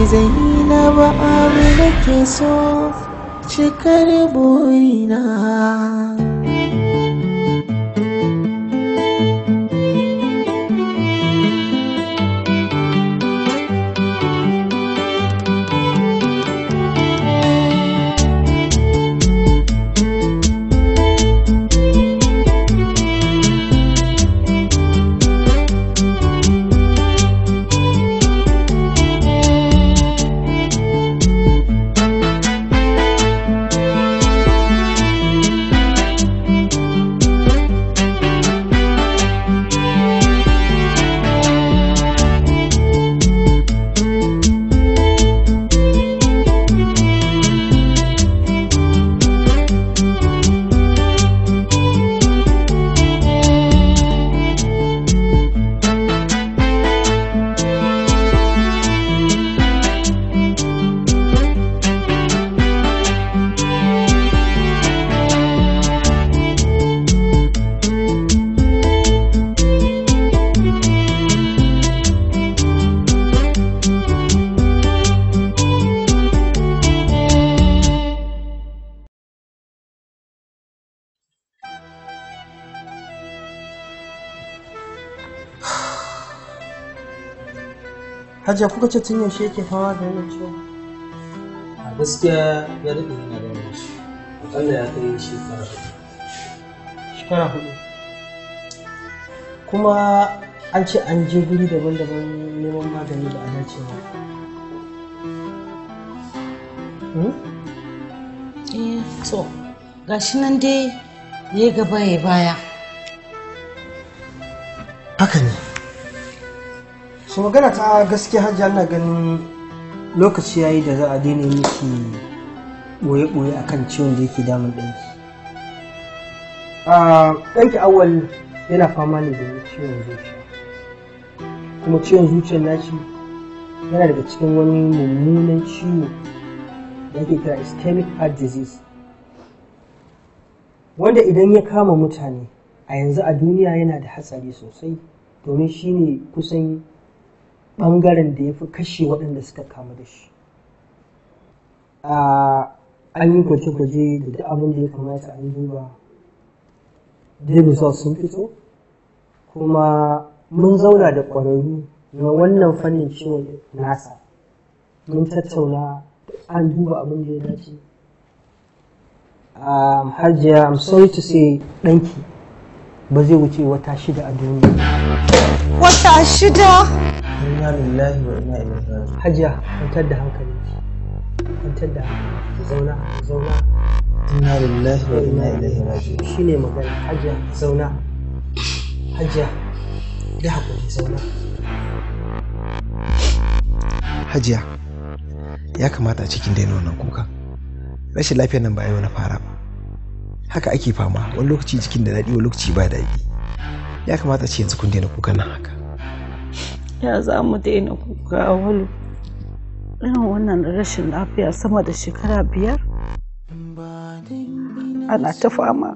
zainab abu da ke so cikar burina Hajiya kuka ce tun yaushe yake fama da wannan ciwon? a gaskiya ya daɗe yana da shi akalla ya kai shekara uku. Shekara hudu. Kuma an ce an je guri daban-daban neman magani da a dace ba. Hmm? eh to gashi nan dai ya gaba ya baya Haka ne. Su magana ta gaskiya hajiya ana ganin lokaci yayi da za a daina miki ɓoye-ɓoye akan ciwon da yake damun ɗanki. Ah, ɗanki awal yana fama ne da ciwon zuciya. Kuma ciwon zuciyar nashi yana daga cikin wani mummunan ciwo da ake kira ischemic heart disease. Wanda idan ya kama mutane a yanzu a duniya yana da hatsari sosai domin shi ne kusan ɓangaren da ya fi kashe waɗanda suka kamu da shi. Ah, An yi gwaje-gwaje da duk abin da ya kamata an duba. Duk results sun fito. Kuma mun zauna da ƙwararru na wannan fannin ciwon nasa. Mun tattauna an duba abin da ya dace. Um, Hajiya, I'm sorry to say ɗanki ba zai wuce wata shida a duniya. wata shida inna lillahi wa inna ilaihi raji'un Hajiya, kwantar da hankalinki. Kwantar da hankalinki. Zauna, zauna. inna lillahi wa inna ilaihi raji'un Shi ne magana. Hajiya, zauna. Hajiya, ya haƙuri zauna. hajiya ya kamata a cikin daina wannan kukan rashin lafiyar nan ba yau na fara ba haka ake fama wani lokaci jikin da daɗi wani lokaci ba daɗi ya kamata a ce yanzu kun daina kukan nan haka ya za mu daina kuka a walu irin wannan rashin lafiya sama da shekara biyar ana ta fama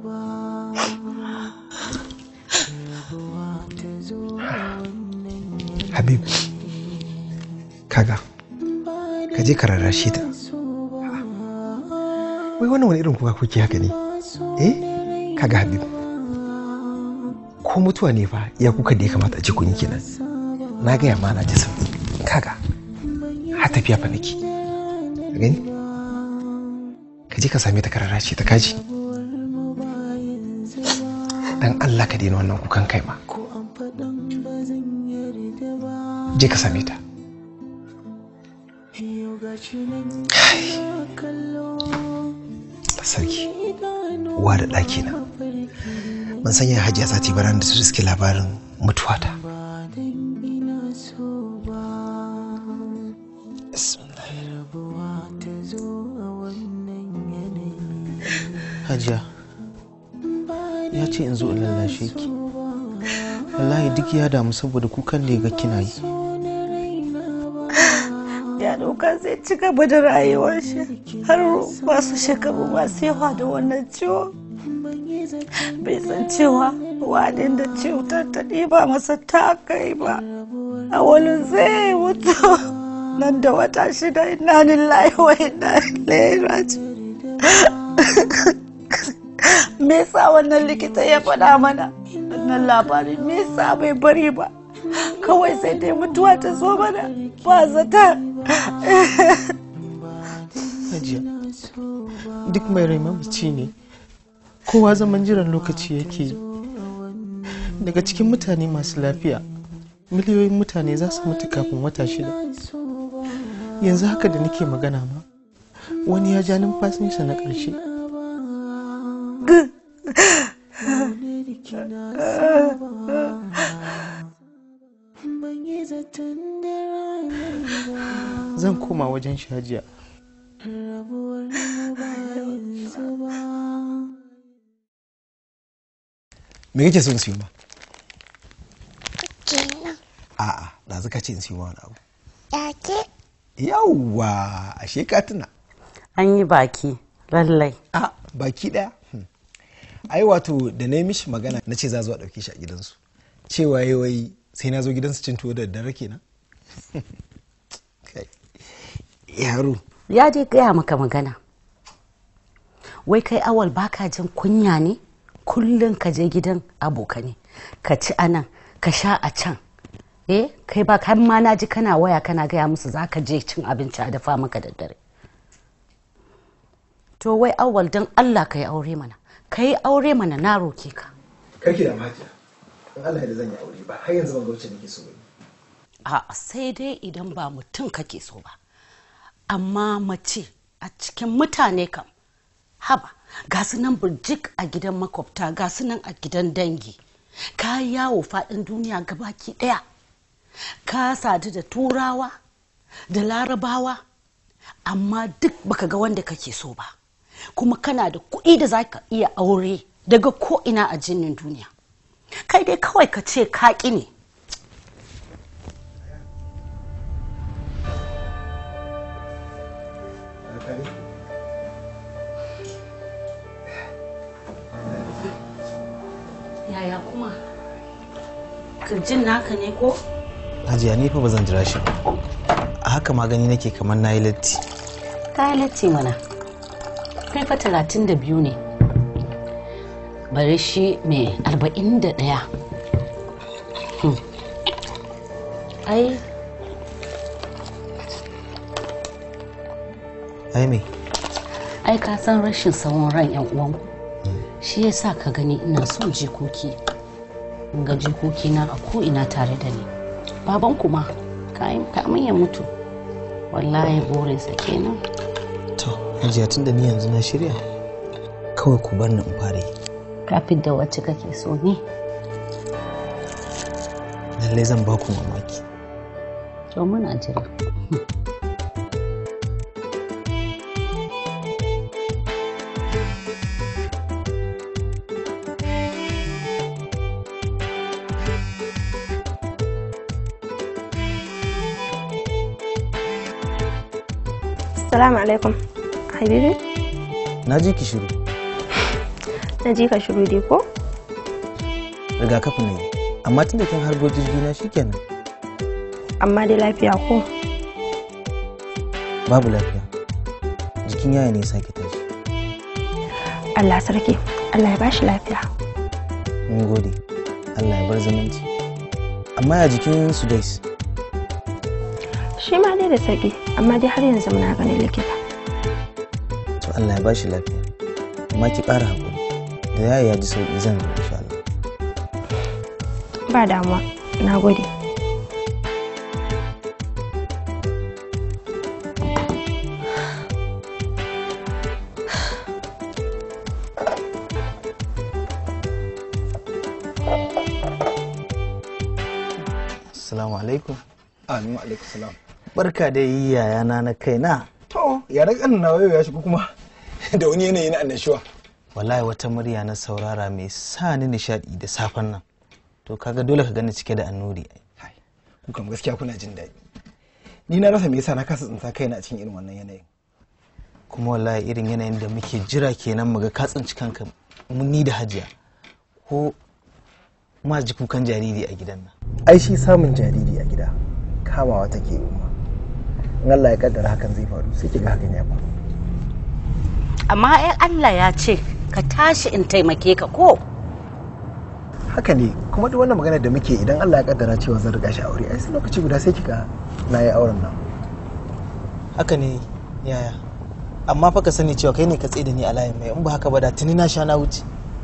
habib kaga ka je ka rarrashe ta wai wannan wani irin kuka kuke haka ne eh kaga habib ko mutuwa ne fa iya kuka da ya kamata a ce kun yi kenan na gaya ma na ji sauki kaga har tafiya fa nake ka gani ka je ka same ta ka rarrashe ta kaji dan Allah ka daina wannan kukan kai ma je ka same ta sarki uwa da ɗaki na ban sanya hajiya za ta yi baran da ta riske labarin mutuwata hajiya ya ce in zo in lallashe ki wallahi duk ya damu saboda kukan da ya ga kina yi ya dauka zai ci gaba da rayuwar shi har wasu shekaru masu yawa da wannan ciwo bai san cewa wadin da cutar ta ɗiba masa ta kai ba a wani zai mutu nan da wata shida ina lillahi wa inna ilaihi raji'un me yasa wannan likita ya faɗa mana wannan labarin me yasa bai bari ba kawai sai dai mutuwa ta zo mana ba zata hajiya duk mai rai mamaci ne kowa zaman jiran lokaci yake yi daga cikin mutane masu lafiya miliyoyin mutane za su mutu kafin wata shida yanzu haka da nake magana ma wani ya ja numfashinsa na ƙarshe zan koma wajen shajiya me kake son siyo ma kenan a'a da zaka ce in siyo ma wani abu yake yawwa ashe ka tuna an yi baki lallai a baki daya Hmm. ai wato da na yi mishi magana na ce za zuwa ɗauke shi a gidansu cewa yi wai sai na zo gidansu cin tuwo da daddare kenan Kai. yaro ya dai gaya maka magana wai kai awal baka jin kunya ne kullum ka je gidan abokane ka ci anan ka sha a can eh kai ba har ma na ji kana waya kana gaya musu za ka je cin abinci a dafa maka da dare to wai awal don allah ka yi aure mana ka yi aure mana na roke ka karki da mahajiya in Allah da zan yi aure ba har yanzu ban ga wacce nake so ba a sai dai idan ba mutum kake so ba amma mace a cikin mutane kam haba ga su nan burjik a gidan makwabta ga su nan a gidan dangi ka yi yawo faɗin duniya gabaki ɗaya ka sadu da turawa da larabawa amma duk baka ga wanda kake so ba kuma kana da kuɗi da za ka iya aure daga ko ina a jinin duniya kai dai kawai ka ce kaƙi ne yaya kuma kirjin naka ne ko hajiya ni fa ba zan jira shi ba a haka ma gani nake kamar na yi latti kayan latti mana kai fa talatin da biyu ne bari shi mai arba'in da ɗaya Hmm. ai ai me ai ka san rashin tsawon ran yan uwanku shi yasa ka gani ina son jikoki in ga jikoki na a ko ina tare da ni baban kuma kamin ya mutu wallahi burinsa kenan to hajiya tun da ni yanzu na shirya kawai ku bar ni in fara yi kafin da wacce kake so ne lallai zan ba ku mamaki to muna jira Assalamu alaikum. Habibi, na ji ki shiru na ji ka shiru dai ko? rigakafi na yi amma tun da kin harbo jirgi na shikenan Amma dai lafiya ko? babu lafiya jikin yaya ne ya sake tashi Allah sarki, Allah ya bashi lafiya. mun gode allah ya bar zumunci amma ya jikin su dais Shi ma dai da sauki, amma dai har yanzu muna ganin likita. to allah ya bashi lafiya amma ki ƙara haƙuri da yaya ya ji sauƙi zan zo insha allah Ba damuwa, na gode. assalamu alaikum amin wa alaikum salam barka da yi yayana na kaina to yaran ƙanin nawa yau ya shigo kuma da wani yanayi na annashuwa wallahi wata murya na saurara mai sa ni nishaɗi da safen nan to kaga dole ka gani cike da annuri Hai, ku kam gaskiya kuna jin daɗi ni na rasa me yasa na kasa tsinta kaina a cikin irin wannan yanayin kuma wallahi irin yanayin da muke jira kenan mu ga ka tsinci kanka mun ni da hajiya ko ma ji kukan jariri a gidan nan ai shi samun jariri a gida kamawa take umma in Allah ya kaddara hakan zai faru sai ki ga hakan ya faru amma ai Allah ya ce ka tashi in taimake ka ko haka ne kuma duk wannan magana da muke idan Allah ya kaddara cewa zan riga shi aure ai sai lokaci guda sai kika na yi auren nan haka ne yaya amma fa ka sani cewa kai ne ka tsaye da ni a layin mai in ba haka ba da tuni na sha na wuce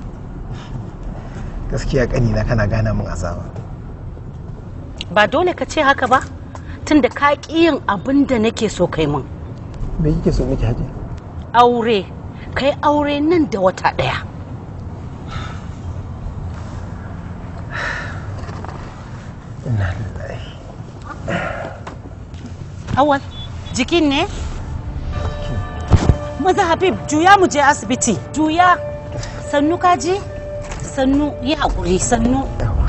gaskiya kanina kana gana min azaba ba dole ka ce haka ba tunda ka ƙi yin abin da nake so kai min me kike so miki haji aure kai aure nan da wata ɗaya inna lillahi awal jikin ne maza habib juya mu je asibiti juya sannu kaji sannu yi haƙuri sannu yawa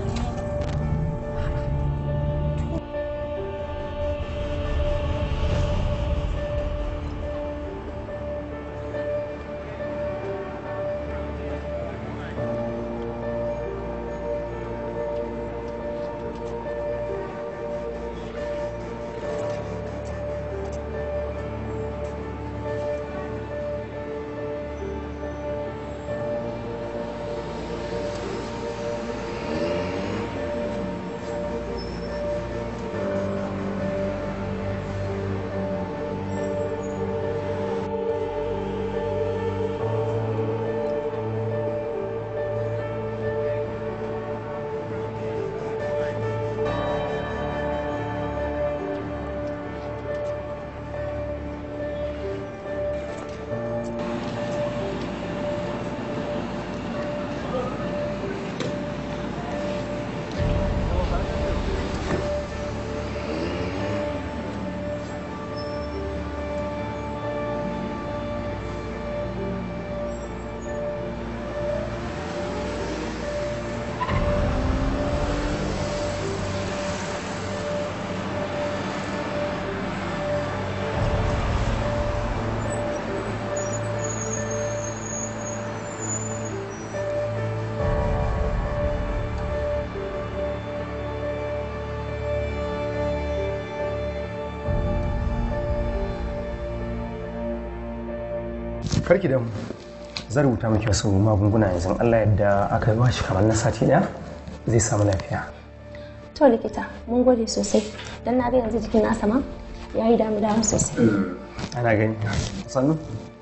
karki da zan rubuta miki wasu magunguna yanzu Allah yadda aka yi shi kamar na sati daya zai samu lafiya to likita mun gode sosai dan na ga yanzu jikin nasa ma yayi damu damu sosai ana gani sannu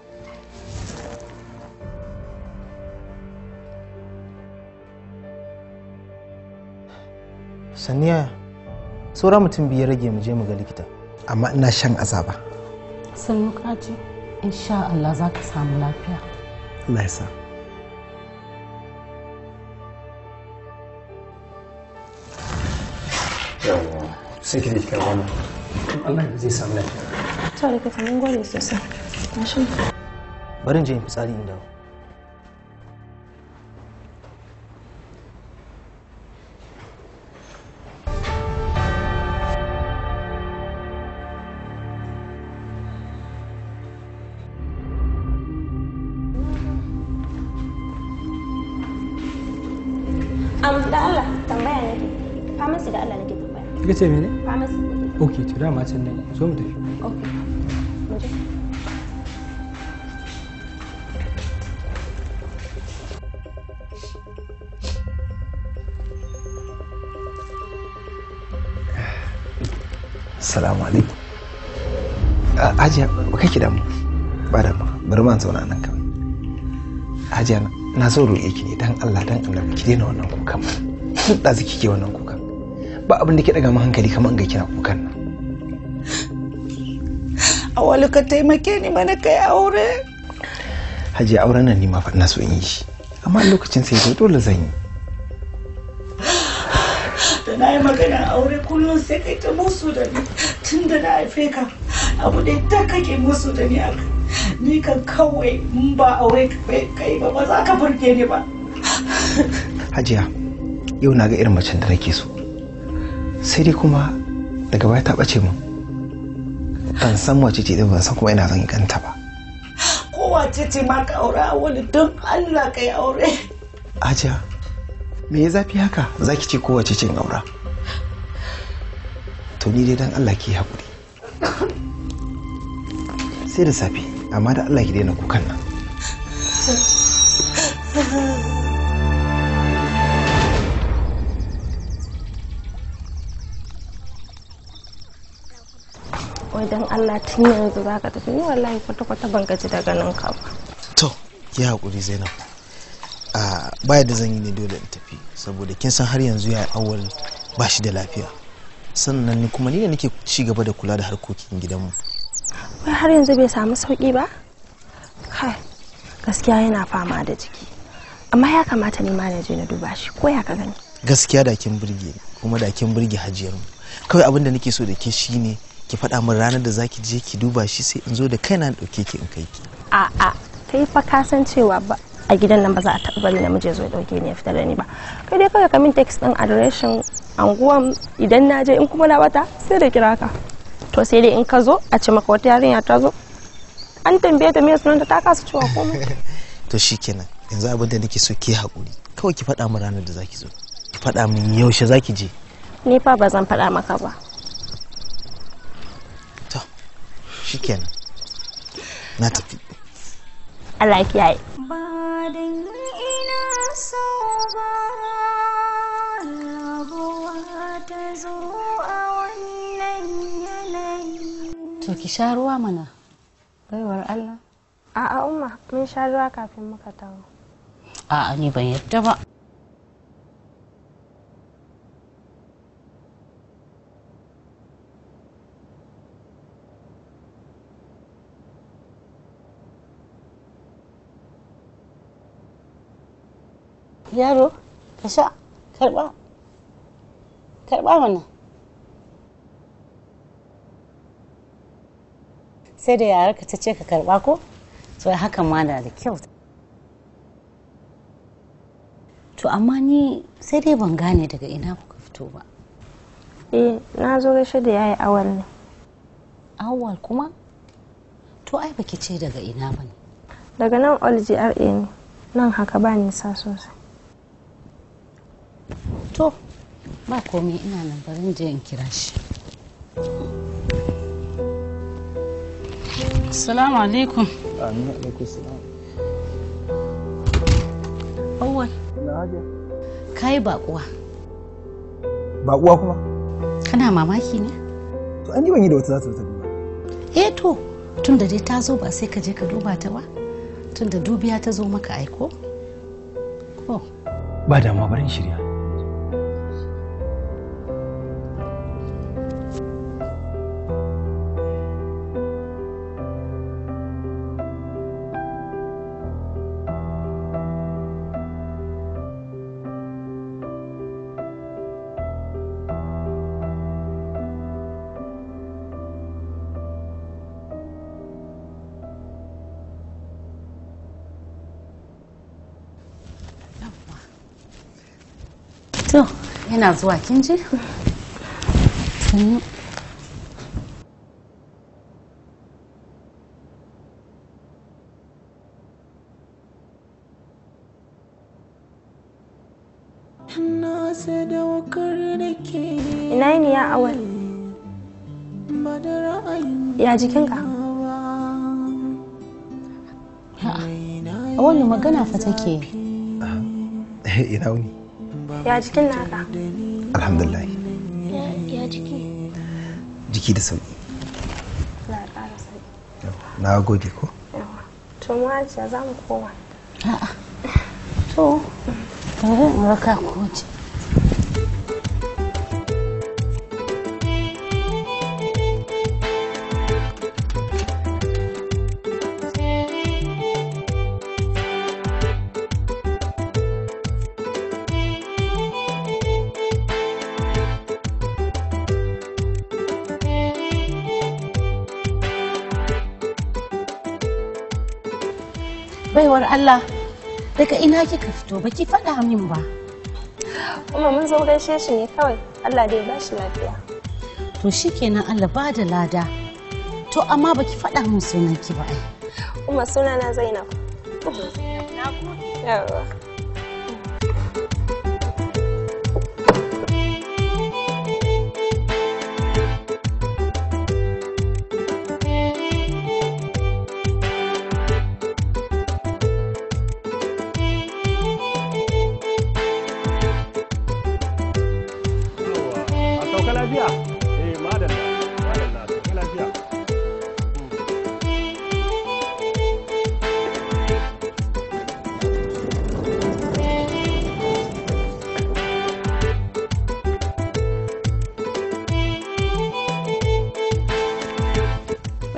saniya saura mutum biyu ya rage mu je mu ga likita amma ina shan azaba sannu kaji insha Allah za ka samu lafiya Allah ya sa sai ki da kika wannan Allah yadda zai samu lafiya to likita mun gode sosai tashi bari in je in fitsari in dawo am da Allah tambaya nake pharmacy da Allah nake tambaya kika ce mene pharmacy nake ok to dama can ne zo mu tafi okay mu je Assalamu alaikum. Ah, Hajiya, ba kake damu. Ba da bari man zauna nan kan. Hajiya na- na so roƙe ki ne dan Allah dan Annabi ki daina wannan kukan. Duk da kike wannan kukan. Ba abin da ke daga mu hankali kamar in ga kina kukan nan. awali ka taimake ni mana kai aure Hajiya auren nan ni ma fa ina so in yi shi. Amma lokacin sai zo dole zan yi. da na yi magana aure kullum sai kai ta musu da ni tun da na haife ka abu da ta kake musu da ni aka ni kan kawai in ba aure kai ba ba za ka burge ni ba Hajiya, yau na ga irin macen da nake so. Sai dai kuma daga baya ta ɓace min. Ban san wace ce din ban san kuma ina zan ganta ba. kowace ce ma ka aure a wani don Allah ka yi aure Hajiya, me ya zafi haka za ki ce kowace cin aura? To ni dai dan Allah ki haƙuri. sai da safe amma da Allah ki daina kukan nan wai dan Allah tun yanzu za ka tafi ni wallahi kwata-kwata ban gaji da ganin ka ba to ki haƙuri zainab a baya da zan yi ne dole in tafi saboda kin san har yanzu ya awal ba shi da lafiya sannan ni kuma ni da nake ci gaba da kula da harkokin gidanmu wai har yanzu bai samu sauki ba kai gaskiya yana fama da jiki amma ya kamata ni ma na je na duba shi ko ya ka gani gaskiya da kin burge ni kuma da kin burge hajiyarmu kawai abin da nake so da ke shine ki faɗa min ranar da zaki je ki duba shi sai in zo da kaina in ɗauke ki in kai ki a a kai fa ka san cewa ba a gidan nan ba za a taɓa bari namiji ya zo ya ɗauke ni ya fitar da ni ba kai dai kawai ka min text ɗin adireshin anguwan idan na je in kuma na bata sai da kira ka to sai dai in ka zo a ce maka wata yarinya ta zo an tambaye ta me sunanta ta kasa cewa komai to shikenan yanzu abin da nake so ki haƙuri kawai ki faɗa min ranar da zaki zo ki faɗa min yaushe zaki je ni fa ba zan faɗa maka ba shikenan na tafi Allah ya kiyaye To ki sha ruwa mana. Baiwar Allah. a'a umma mun sha ruwa kafin muka taho A'a ni ban yadda ba. Yaro, ka sha, karba. Karba mana. Sai da yararka ta ce ka karba ko? To hakan ma na da kyau. To amma ni sai dai ban gane daga ina kuka fito ba. eh na zo gaishe da yayi awal ne Awwal kuma? To ai baki ce daga ina ba ne. daga nan all GRA ne nan haka ba nisa sosai To, ba komai ina nan barin je in kira shi. Assalamu alaikum. Amin alaikum salam. Awwal, kai baƙuwa. ba uwa kuma Kana mamaki ne? to an yi ban yi da wata za ta tafi ba Eh to, tun da dai ta zo ba sai ka je ka duba ta ba. Tun da dubiya ta zo maka aiko. Ko, ba damuwa bari in shirya to, yana zuwa kin ji? Sannu. na sadaukar da ke ina ne ya awal ba da ra'ayin ya jikinka A wani magana fa take yi. ina wuni ya jikin naka alhamdulillah ya jiki jiki da sauki na ƙara sauki na gode ko yawa to mu hajiya za mu koma To, bari in raka ku waje. Baiwar Allah, daga ina kika fito baki faɗa min ba. kuma mun zo gaishe shi ne kawai Allah dai ba shi lafiya To shikenan Allah ba da lada. To amma baki faɗa min sunanki ba ai. kuma sunana Zainab yawa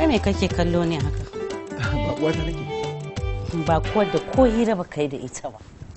me kake kallo ne haka ba uwata nake ba kuwa da ko hira ba kai da ita ba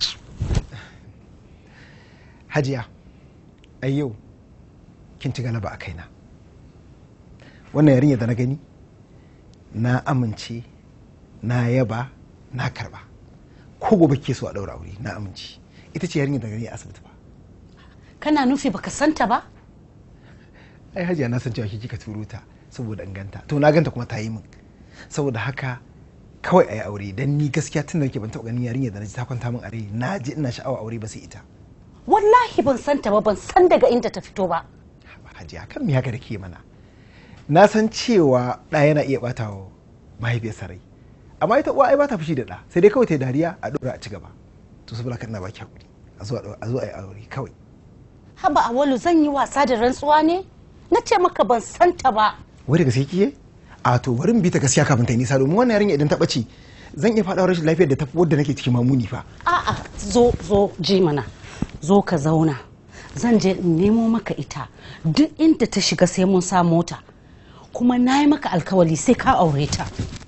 hajiya a yau kin ci galaba a kaina wannan yarinya da na gani na amince na yaba na karba ko gobe ke so a daura aure na amince ita ce yarinya da gani a asibiti ba kana nufi baka santa ba ai hajiya na san cewa ki kika turo ta saboda in ganta to na ganta kuma ta yi min saboda haka kawai a yi aure dan ni gaskiya tun da nake ban taɓa ganin yarinya da na ji ta kwanta min a rai na ji ina sha'awa aure ba sai ita wallahi ban santa ba ban san daga inda ta fito ba hajiya kan me haka da ke mana na san cewa ɗa yana iya ɓata wa mahaifiyarsa rai amma ita uwa ai ba ta fushi da ɗa sai dai kawai ta yi dariya a ɗora a ci gaba to saboda haka ina baki hakuri a zo a zo a yi aure kawai haba awalu zan yi wasa da rantsuwa ne na ce maka ban santa ba wai da gaske kike a to bari mu bi ta gaskiya kafin ta yi nisa domin wannan yarinya idan ta ɓace zan iya faɗa rashin lafiyar da ta wadda nake cikin mamuni fa a'a zo zo ji mana zo ka zauna zan je in nemo maka ita duk inda ta shiga sai mun sa mota kuma na yi maka alkawali sai ka aure ta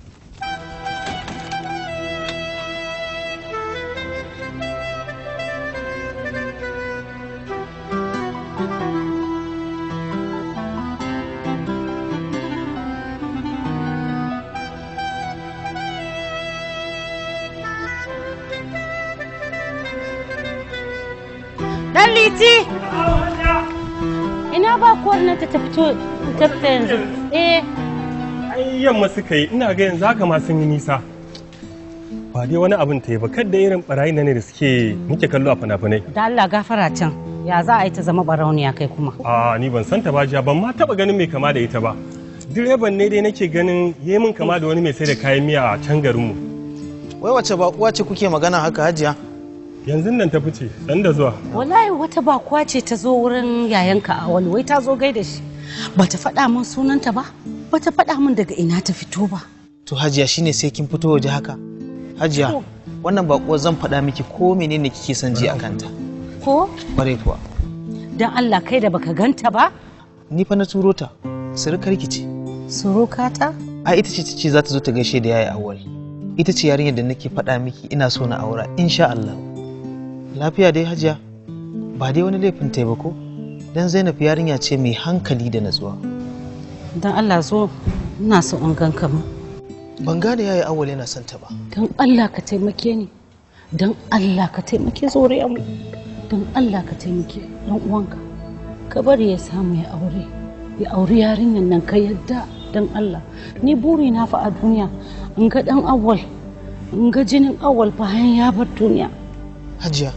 Dan liti! Ina ba kuwar nan ta fito ta fita yanzu. Eh, ai yamma suka yi ina ga yanzu haka ma sun yi nisa ba dai wani abin ta yi ba kadda irin barayi na ne da suke muke kallo a fina-finai da Allah gafara can. Ya za a yi ta zama barauniya kai kuma. a ni ban santa ba jiya ban ma taba ganin mai kama da ita ba direban ne dai nake ganin yayi min kama da wani mai sai da kayan miya a can garinmu Wai wace ba uwa ce kuke magana haka hajiya? yanzu nan ta fice dan da zuwa Wallahi wata bakuwa ce ta zo wurin yayanka a wani wai ta zo gaida shi. Bata faɗa min sunanta ba, bata faɗa min daga ina ta fito ba. To hajiya shine sai kin fito waje haka. Hajiya, wannan baƙuwa zan faɗa miki ko menene kike son ji a kanta. Ko? Ƙwarai kuwa. Dan Allah kai da baka ganta ba? Ni fa na turo ta, surukar ki ce. Surukata? A ita ce ta ce za ta zo ta gaishe da yaya awwal. Ita ce yarinyar da nake faɗa miki ina so na aura insha Allah. Lafiya dai hajiya, ba dai wani laifin ta yi ba ko? Dan Zainab yarinya ce mai hankali da natsuwa. Dan Allah zo ina so in ganka mu. Ban gane yaya awwal yana son ta ba. Dan Allah ka taimake ni. Dan Allah ka taimake zuriyar mu. Dan Allah ka taimake dan uwanka. Ka bari ya samu ya aure. Ya auri yarinyar nan ka yadda dan Allah. Ni buri na fa a duniya in ga dan awwal in ga jinin awwal bayan ya bar duniya. Hajiya,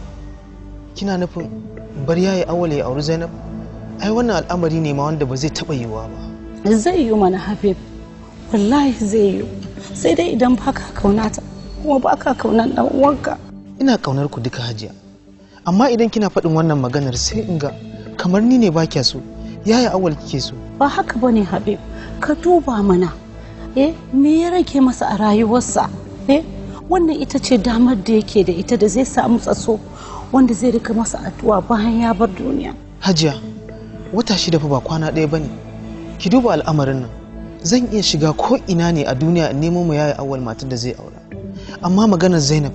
kina nufin bar yaya awwal ya auri Zainab? Ai wannan al'amari ne ma wanda ba zai taɓa yiwuwa ba. Zai yi mana Habib. Wallahi zai yi. Sai dai idan baka kaunata kuma baka kaunan dan uwanka. Ina kaunar ku duka hajiya. Amma idan kina faɗin wannan maganar sai in ga kamar ni ne ba kya so. Yaya awal kike so? Ba haka bane Habib. Ka duba mana. Eh, me ya rage masa a rayuwarsa? Eh, wannan ita ce damar da yake da ita da zai samu tsaso wanda zai rika masa addu'a bayan ya bar duniya. Hajiya, wata shida fa ba kwana ɗaya bane. Ki duba al'amarin nan. Zan iya shiga ko ina ne a duniya in nemo mu yaya awal matar da zai aura. Amma maganar Zainab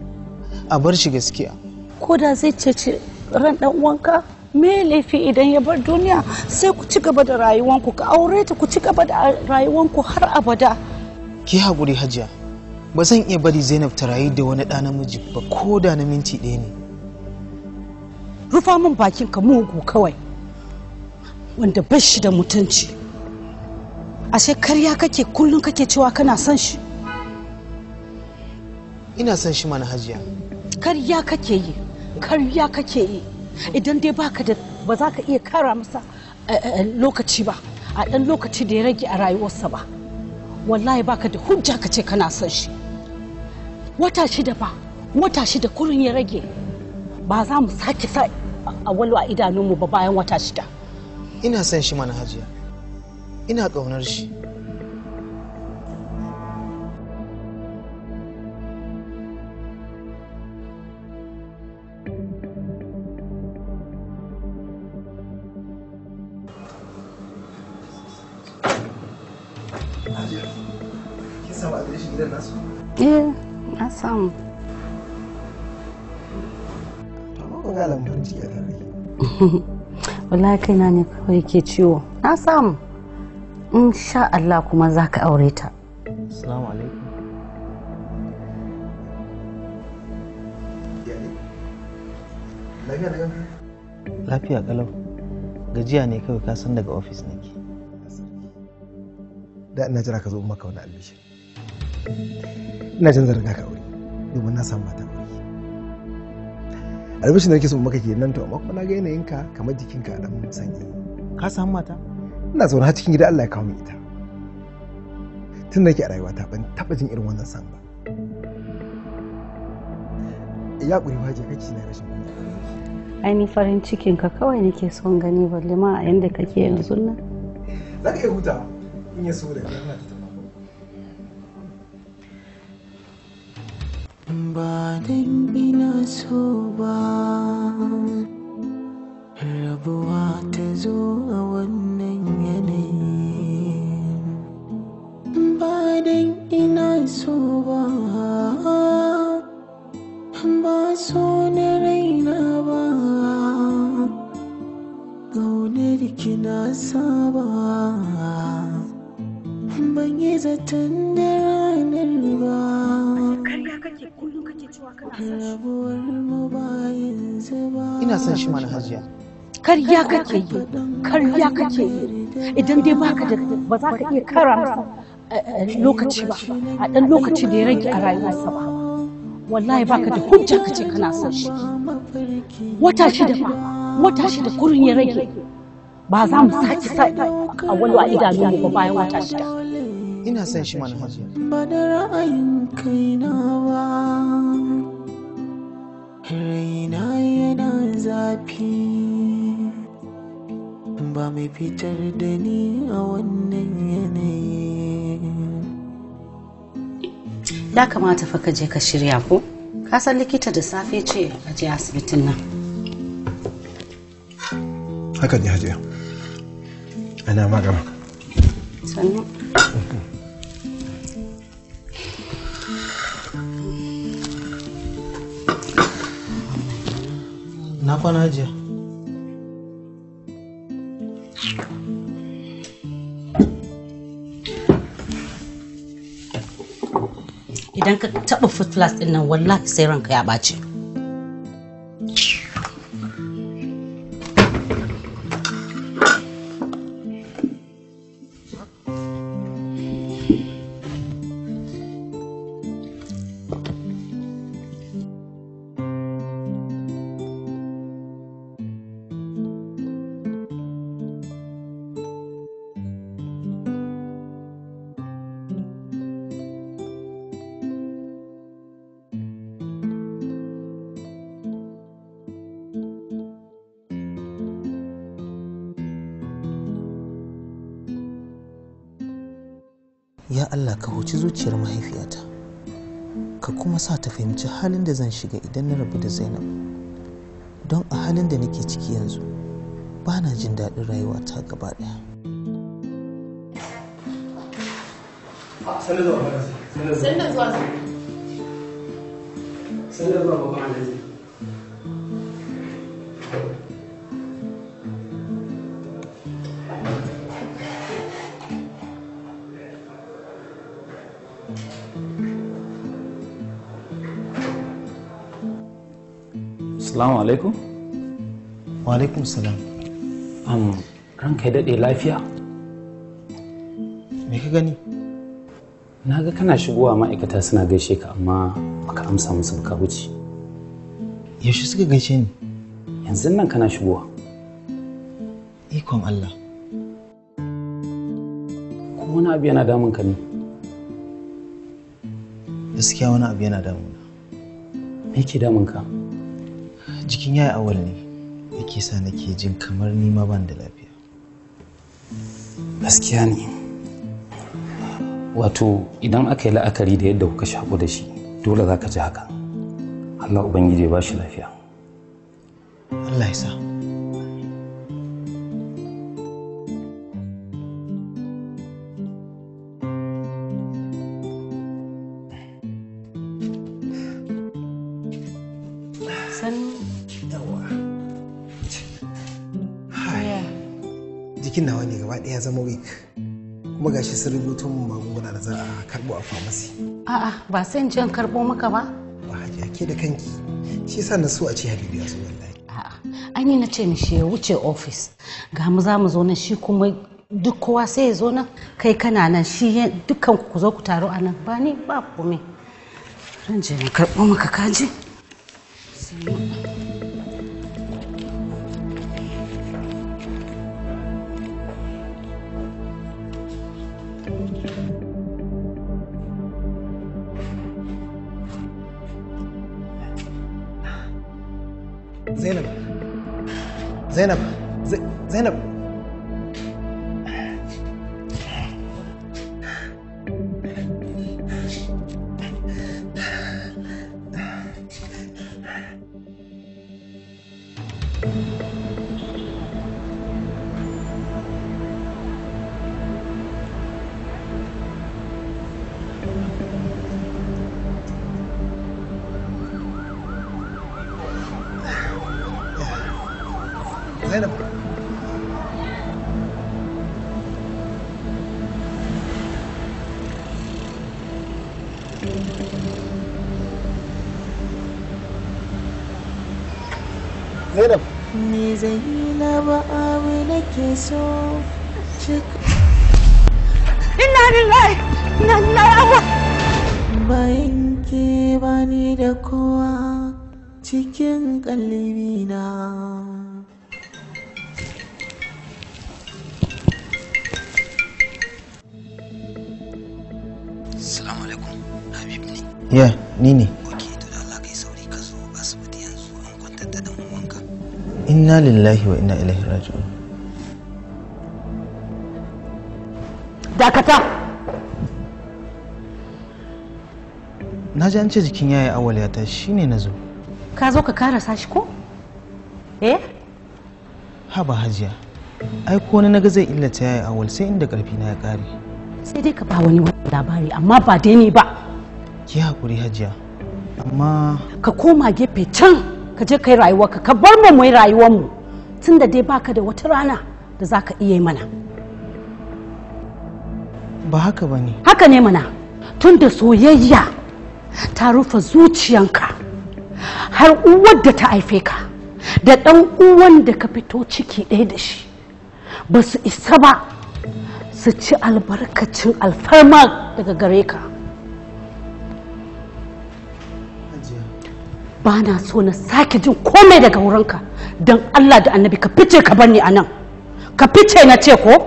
a bar shi gaskiya. Ko da zai cece ran dan uwanka me laifi idan ya bar duniya sai ku ci gaba da rayuwanku ka aure ta ku ci gaba da rayuwanku har abada. Ki haƙuri hajiya. Ba zan iya bari Zainab ta rayu da wani ɗa namiji ba ko da na minti ɗaya ne. Rufa min bakin ka mugu kawai wanda bai shi da mutunci. Ashe karya kake kullum kake cewa kana son shi. Ina son shi mana hajiya. Karya kake yi, karya kake yi. Idan dai baka da ba za ka iya kara masa eh, eh, lokaci ba, a ɗan lokaci da ya rage a rayuwarsa ba. Wallahi baka da hujja ka ce kana son shi. Wata shida ba, wata shida kurin ya rage. Ba za mu sake sa a walo a idanunmu ba bayan wata shida. Ina son shi mana hajiya. Ina ƙaunar shi. Hajiya, kin samu adireshin gidan nasu? eh na samu Amma ba ga alamun farin ciki a tare. wallahi kaina ne kawai ke ciwo na samu insha Allah kuma za ka aure ta Assalamu alaikum. Lafiya da ganka? Lafiya kalau. Gajiya ne kawai ka san daga ofis nake. Da ina jira ka zo in maka wani albishir. Ina jin zarga ka aure domin na samu mata aure. Albishir da nake so in maka kenan to amma kuma na ga yanayinka kamar jikinka a dan sanyi. Ka samu mata? Ina zaune har cikin gida Allah ya kawo min ita. Tun da nake a rayuwata ban taɓa jin irin wannan san ba. Ya ƙuri waje kake na rashin kunya. aini farin cikin ka kawai nake son gani balle ma a yanda kake yanzu nan Za ka iya hutawa in ya so da kai na ta ba dan ina so ba rabuwa ta zo a wannan yanayi ba dan ina so ba ba so na raina ba gaunar ki na saba ban yi zaton da ranar ba rabuwar mu ba yanzu ba Ina son shi mana hajiya. karya kake yi karya kake yi idan dai baka da ba za ka iya kara masa eh, eh, lokaci ba a ɗan lokaci da ya rage a rayuwarsa ba wallahi baka da hujja kace kana son shi wata shida ba wata shida kurin ya rage ba za mu sake sa a wani a idanunmu ba bayan wata shida Ina son shi mana hajiya. ba da ra'ayin kaina ba raina yana zafi ba mai fitar da ni a wannan yanayi ya kamata fa ka je ka shirya ko ka san likita da safe ce a je asibitin nan Haka ne hajiya. Ana magana. sannan Na kwana hajiya. idan ka taɓa foot flask ɗin nan wallahi sai ranka ya ɓaci Ya Allah ka huci zuciyar mahaifiyata. Ka kuma sa ta fahimci halin da zan shiga idan na rabu da Zainab. Don a halin da nake ciki yanzu, ba na jin daɗin rayuwata gaba ɗaya. Sanda zuwa Sanda zuwa. Sanda zuwa. Sanda zuwa babban alaji. Assalamu alaikum. Wa alaikum salam. Um, ranka ya daɗe lafiya? Me ka gani? Na ga kana shigowa ma'aikata suna gaishe ka amma baka amsa musu ba ka wuce. Yaushe suka gaishe ni? Yanzu nan kana shigowa. Ikon Allah. Ko wani abu yana damun ka ne? Gaskiya wani abu yana damuna. Me ke damun ka? Jikin yaya awal ne yake sa nake jin kamar ni ma ban da lafiya. Gaskiya ne. Wato idan aka yi la'akari da yadda kuka shaƙu da shi dole za ka ji haka. Allah Ubangiji ya ba shi lafiya. Allah ya sa. jikin nawa ne gaba ɗaya zama weak kuma gashi sun rubuto min magunguna da za a karɓo a famasi a'a ba sai in je in karbo maka ba ba hajiya ke da kanki shi yasa na so a ce habibu ya zo wallahi ai ni na ce mishi ya wuce ofis ga mu za mu zo nan shi kuma duk kowa sai ya zo nan kai kana nan shi ya- dukkan ku zo ku taru a nan ba ni ba kome ran je na karɓo maka kaji zainab zainab Zai- zainab zainab zainab Me zai yi na ba abu nake so cika Inna lillahi inna lillahi bayan ke bani da kowa cikin kalbina. Assalamu alaikum Habib ne ya ni ne inna lillahi wa inna ilaihi raji'un dakata na ji an ce jikin yaya awal ya tashi shine na zo ka zo ka karasa shi ko eh haba hajiya ai ko wani naga zai illata yaya awal sai inda karfi na ya kare sai dai ka ba wani wani labari amma ba dai ni ba ki hakuri hajiya amma ka koma gefe can ka je kai rayuwarka ka bar mu mu yi rayuwarmu tunda dai baka da wata rana da za ka iya yi mana ba haka ba ne haka ne mana tun da soyayya ta rufe zuciyanka har uwar da ta haife ka da ɗan uwan da ka fito ciki ɗaya da shi ba su isa ba su ci albarkacin alfarma daga gare ka ba na so na sake jin komai daga wurinka don allah da annabi ka fice ka bar ni a nan ka fice na ce ko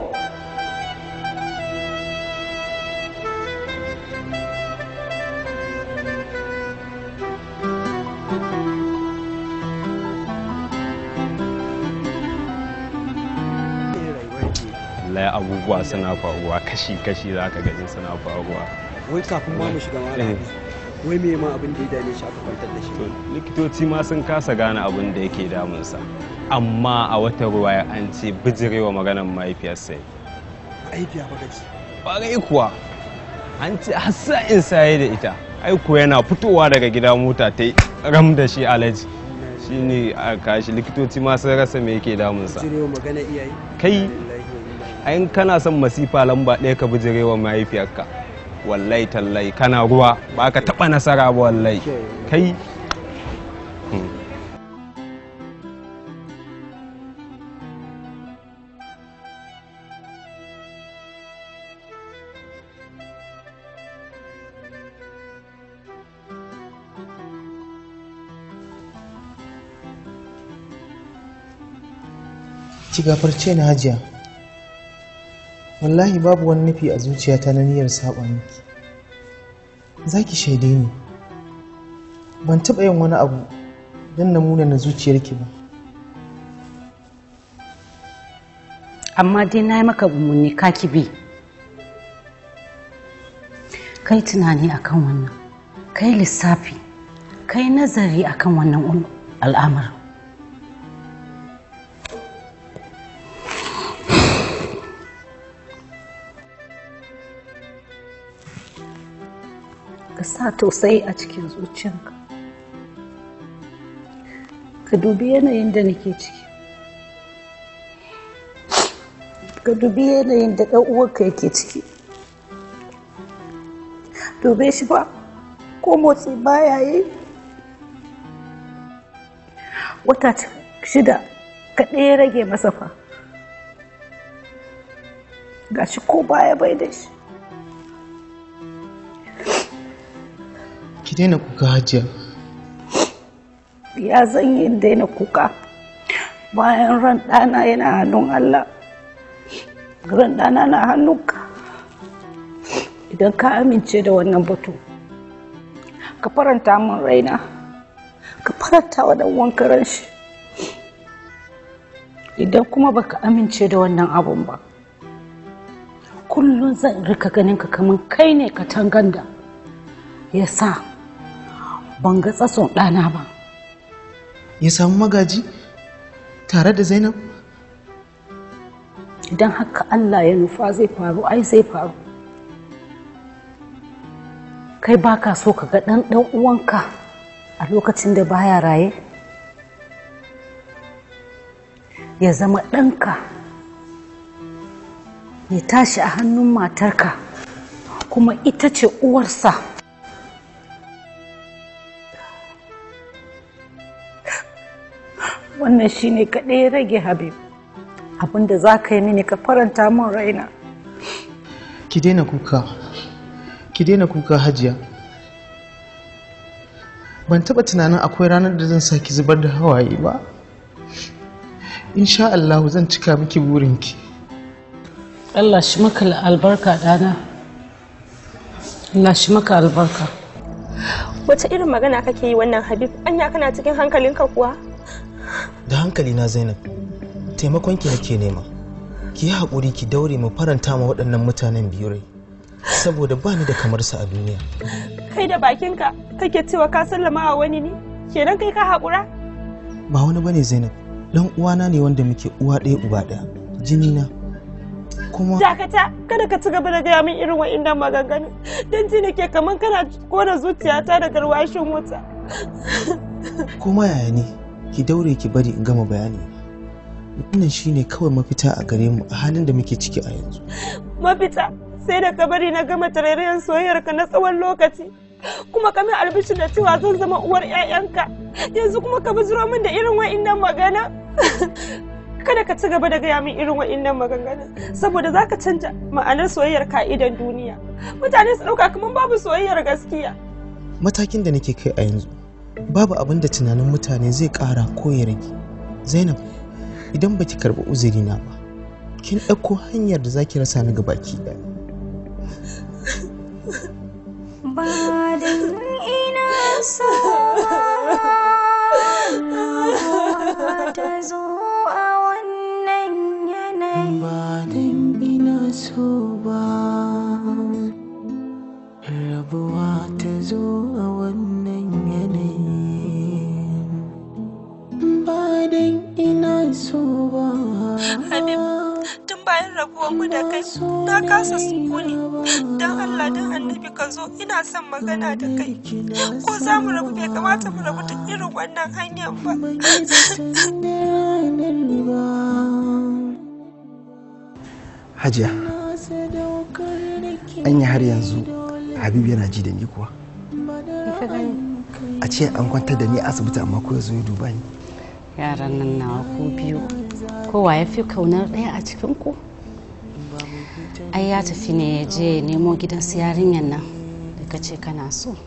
wallahi abubuwa suna faruwa kashi-kashi za ka gani suna faruwa wai kafin ma mu shiga malam wai me ma abin da ya dame shi aka kwantar da shi likitoci ma sun kasa gane abin da yake damunsa amma a wata ruwaya an ce bijirewa maganar mahaifiyarsa ya yi. aifiya ba gaci ƙwarai kuwa an ce hassa in saye da ita aiko yana fitowa daga gida mota ta yi ram da shi alaji shine a kashi likitoci ma sun rasa me yake damunsa jirewa magana iyaye kai ayin kana son masifa lamba ɗaya ka bijirewa mahaifiyarka wallahi tallahi kana ruwa ba ka taɓa nasara ba wallahi kai Hmm. ki gafarce ni hajiya wallahi babu wani nufi a zuciyata na niyyar saba miki za ki shaide ni ban taɓa yin wani abu don na muna na zuciyarki ba amma dai na yi maka umarni ka ki bi kai tunani akan wannan kai lissafi kai nazari akan wannan ul- al'amarin ka sa tausayi a cikin zuciyarka ka dubi yanayin da nake ciki ka dubi yanayin da ɗan uwanka yake ciki dube shi ba ko motsi baya yi wata shida kaɗai ya rage masa fa gashi ko baya bai da shi ki daina kuka hajiya ya zan yi daina kuka bayan ran ɗana yana hannun Allah ran ɗana na hannunka idan ka amince da wannan batu ka faranta min raina ka faranta wa dan wanka ran shi idan kuma baka amince da wannan abun ba kullum zan rika ganin ka kamar kai ne ka tanganda ya sa ban ga tsatson ɗana ba ya samu magaji tare da zainab idan haka Allah ya nufa zai faru ai zai faru kai baka so ka ga ɗan ɗan uwanka a lokacin da baya raye ya zama ɗanka ya tashi a hannun matarka kuma ita ce uwarsa wannan shine kaɗai ya rage habib abinda za ka yi mini ka faranta min raina ki daina kuka ki daina kuka hajiya ban taɓa tunanin akwai ranar da zan saki zubar da hawaye ba insha Allah zan cika miki burinki Allah shi maka albarka ɗana Allah shi maka albarka wace irin magana kake yi wannan habib anya kana cikin hankalinka kuwa da hankali na zainab taimakon ki nake nema ki yi haƙuri ki daure mu faranta ma waɗannan mutanen biyu rai saboda ba ni da kamar su a duniya kai da bakinka kake cewa ka sallama wa wani ne kenan kai ka haƙura ba wani bane zainab dan uwana ne wanda muke uwa ɗaya uba ɗaya jini na kuma dakata kada ka ci gaba da gaya min irin wa'innan maganganu don ji nake kamar kana kona zuciyata da garwashin wuta kuma yaya ne ki daure ki bari in gama bayani wannan shine kawai mafita a gare mu a halin da muke ciki a yanzu mafita sai da ka bari na gama tarairayen soyayyarka na tsawon lokaci kuma ka min albishir da cewa zan zama uwar 'ya'yanka yanzu kuma ka bijiro min da irin wa'innan magana kada ka ci gaba da gaya min irin wa'innan maganganun saboda za ka canja ma'anar soyayyar ka'idan duniya mutane su ɗauka kamar babu soyayyar gaskiya matakin da nake kai a yanzu babu abin da tunanin mutane zai ƙara ko ya rage zainab idan baki karɓi uzurina ba kin ɗauko hanyar da zaki rasa ni gabaki ɗaya ba da ina so ta zo a wannan yanayi ba dan ina so ba rabuwa ta zo a wannan yanayi ba dan ina so ba Habib, tun bayan rabuwanmu da kai na kasa sukuni don Allah don annabi ka zo ina son magana da kai ko za mu rabu bai kamata mu rabu ta irin wannan hanyar ba hajiya anya har yanzu habib yana ji da ni kuwa a ce an kwantar da ni a asibiti amma ko ya zo ya duba ni yaran nan nawa ku biyu kowa ya fi kaunar ɗaya a cikin ku ai ya tafi ne ya je ya nemo gidan su yarinyar nan da ka ce kana so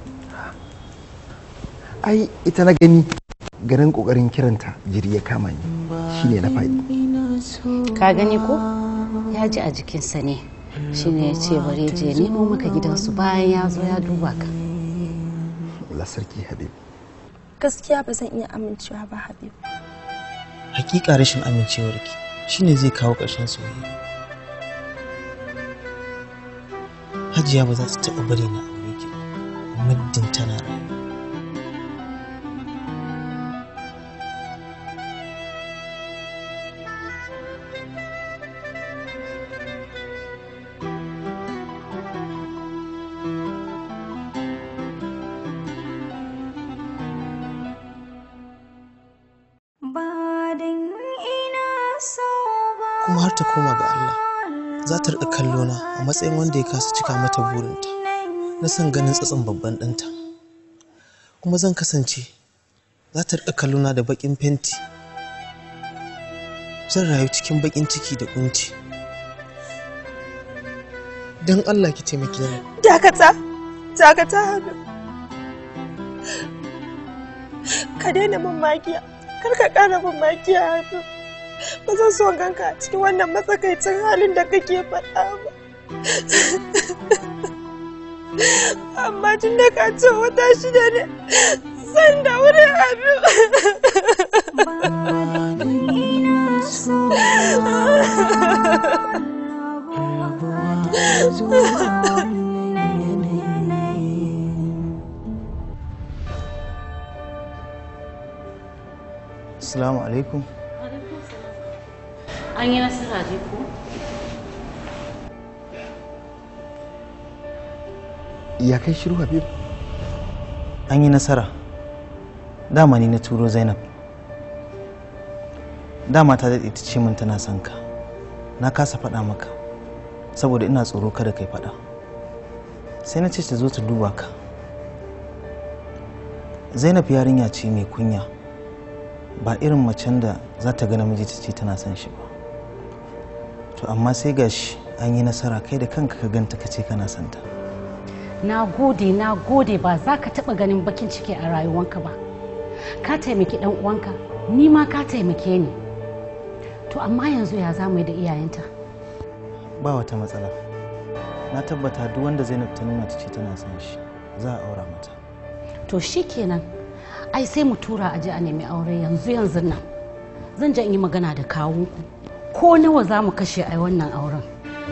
ai ita na gani garin kokarin kiranta jiri ya kama ni shine na faɗi ka gani ko ya ji a jikinsa ne shine ya ce bari ya je ya nemo maka gidansu bayan ya zo ya duba ka Allah sarki habib gaskiya ba zan iya amincewa ba habib hakika rashin amincewarki shine zai kawo ƙarshen soyayya hajiya ba za ta taɓa bari na aure ki ba muddin tana rayu ba dan ina so ba kuma har ta koma ga Allah za ta riƙa kallona a matsayin wanda ya kasa cika mata burinta na son ganin tsatson babban ɗanta kuma zan kasance za ta riƙa kallona da baƙin fenti zan rayu cikin baƙin ciki da ƙunci don Allah ki taimake ni dakata dakata hannu ka daina min magiya kar ka ƙara min magiya hannu ba zan so ganka a cikin wannan matsakaicin halin da kake faɗa ba amma tun da ka ce wata shida ne san da wuri hannu Assalamu alaikum. An yi nasara dai ko? Ya kai shiru Habib? An yi nasara. Dama ni na turo Zainab. Dama ta daɗe ta ce min tana son ka. Na kasa faɗa maka. Saboda ina tsoro kada kai faɗa. Sai na ce ta zo ta duba ka. Zainab yarinya ce mai kunya. Ba irin macen da za ta ga namiji ta ce tana son shi ba. To amma sai gashi an yi nasara kai da kanka ka ganta ka ce kana son ta. Na gode, na gode ba za ka taɓa ganin bakin ciki a rayuwanka ba. Ka taimaki ɗan uwanka, ni ma ka taimake ni. To amma yanzu ya za mu yi da iyayenta? Ba wata matsala. Na tabbata duk wanda Zainab ta nuna ta ce tana son shi za a aura mata. To shi kenan, ai sai mu tura a je a nemi aure yanzu yanzu nan. Zan je in yi magana da kawunku. Ko nawa za mu kashe ai wannan auren.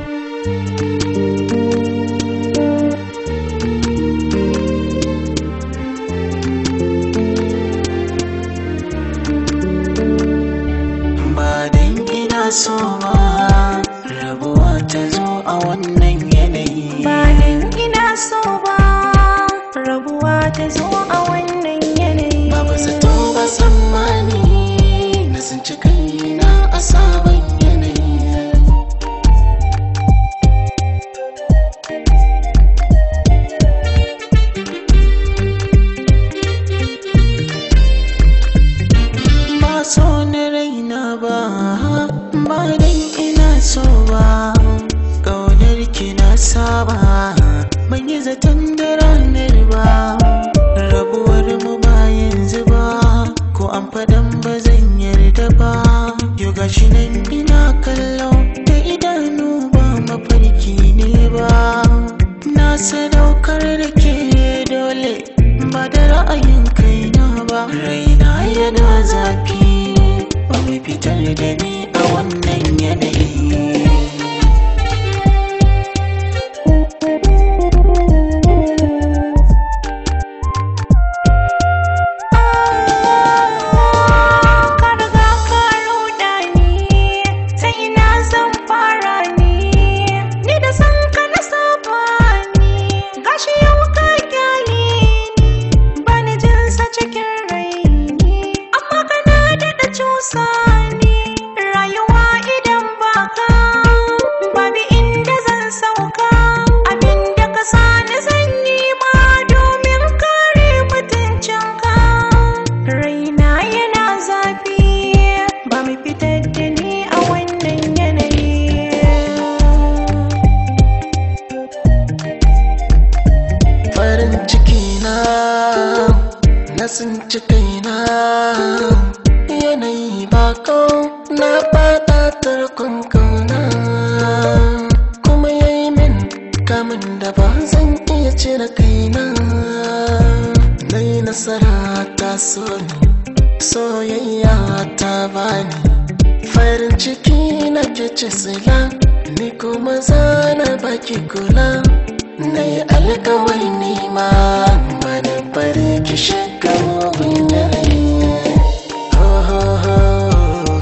ba dan ina so ba rabuwa ta zo a wannan yanayi ba dan ina so ba rabuwa ta zo a wannan yanayi babu zato ba tsammani na tsinci kaina a sabon yanayi ba so na raina ba ba dan ina so ba ƙaunar ki na saba ban yi zaton da ranar ba rabuwar mu ba yanzu ba ko an fadan ba zan yarda ba yau gashi nan ina kallo da idanu ba mafarki ne ba na sadaukar da ke dole ba da ra'ayin kaina ba raina yana zafi ba mai fitar da ni a wannan yanayi ka riga ka ruɗa ni ta ina zan fara ni ni da san ka na saba ni gashi yau ka kyale ni bani jin sa cikin raini amma kana daɗa cusa ni rayuwa idan baka babu inda zan sauka abinda ka sani zan yi ma domin kare mutuncinka raina yana zafi ba mai fitar da ni a wannan yanayi farin ciki na na tsinci kaina yanayi bako na fada tarkon kauna kuma yayi min kamun da ba zan iya cire kaina na yi nasara ta so ni soyayya ta bani farin ciki na ke ci sila ni kuma zana baki kula na yi alkawari nima bani bari ki shiga mugun yanayi Oh, oh, oh.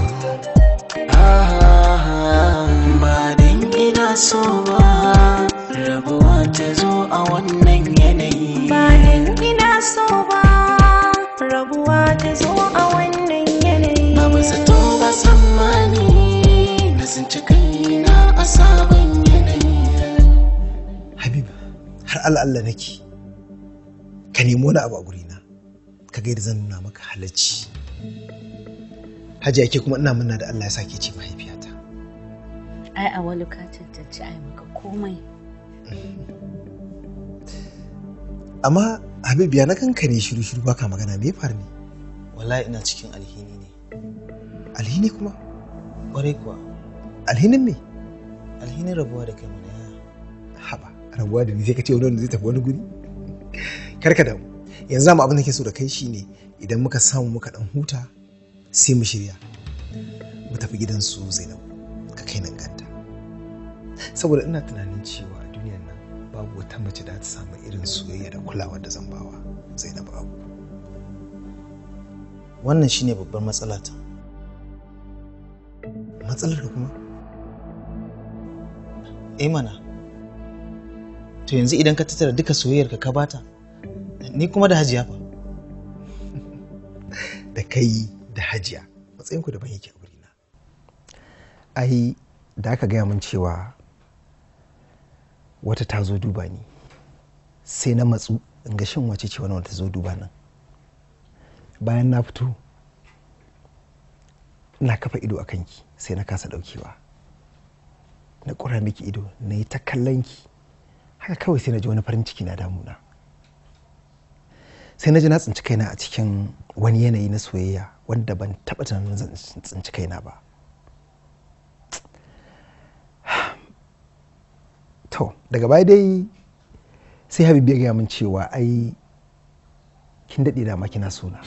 Ah, ba dan ina so ba rabuwa ta zo a wannan yanayi ba dan ina so ba rabuwa ta zo a wannan yanayi babu zato ba tsammani na tsinci Allah Allah nake ka nemi wani abu a gurina ka ga yadda zan nuna maka halacci hajiya ke kuma ina murna da Allah ya sake ce mahaifiyata ai a wani ka cancanci ai maka komai amma habib ya na kanka ne shiru shiru baka magana me ya faru ne wallahi ina cikin alhini ne alhini kuma kwarai kuwa alhinin me alhinin rabuwa da kai mana yaya haba rabuwa da ni sai ka ce wani wanda zai tafi wani guri karka damu yanzu zamu abin da ke so da kai shine idan muka samu muka dan huta sai mu shirya mu tafi gidan su Zainab ka kai nan ganta saboda ina tunanin cewa a duniyar nan babu wata mace da ta samu irin soyayya da kulawa da zan bawa Zainab Abu wannan shine babbar matsala ta matsalar da kuma eh mana to yanzu idan ka tattara duka soyayyar ka ka bata ni kuma da hajiya fa da kai da hajiya matsayinku daban yake a wurina ai da aka gaya min cewa wata ta zo duba ni sai na matsu in ga shin wace ce wani wata zo duba nan bayan na fito ina kafa ido a kanki sai na kasa daukewa na ƙura miki ido na yi ta kallon ki haka kawai sai na ji wani farin ciki na damuna sai na ji na tsinci kaina a cikin wani yanayi na soyayya wanda ban taɓa tunanin zan tsinci kaina ba to daga baya dai sai habibu ya gaya min cewa ai kin daɗe da ma kina sona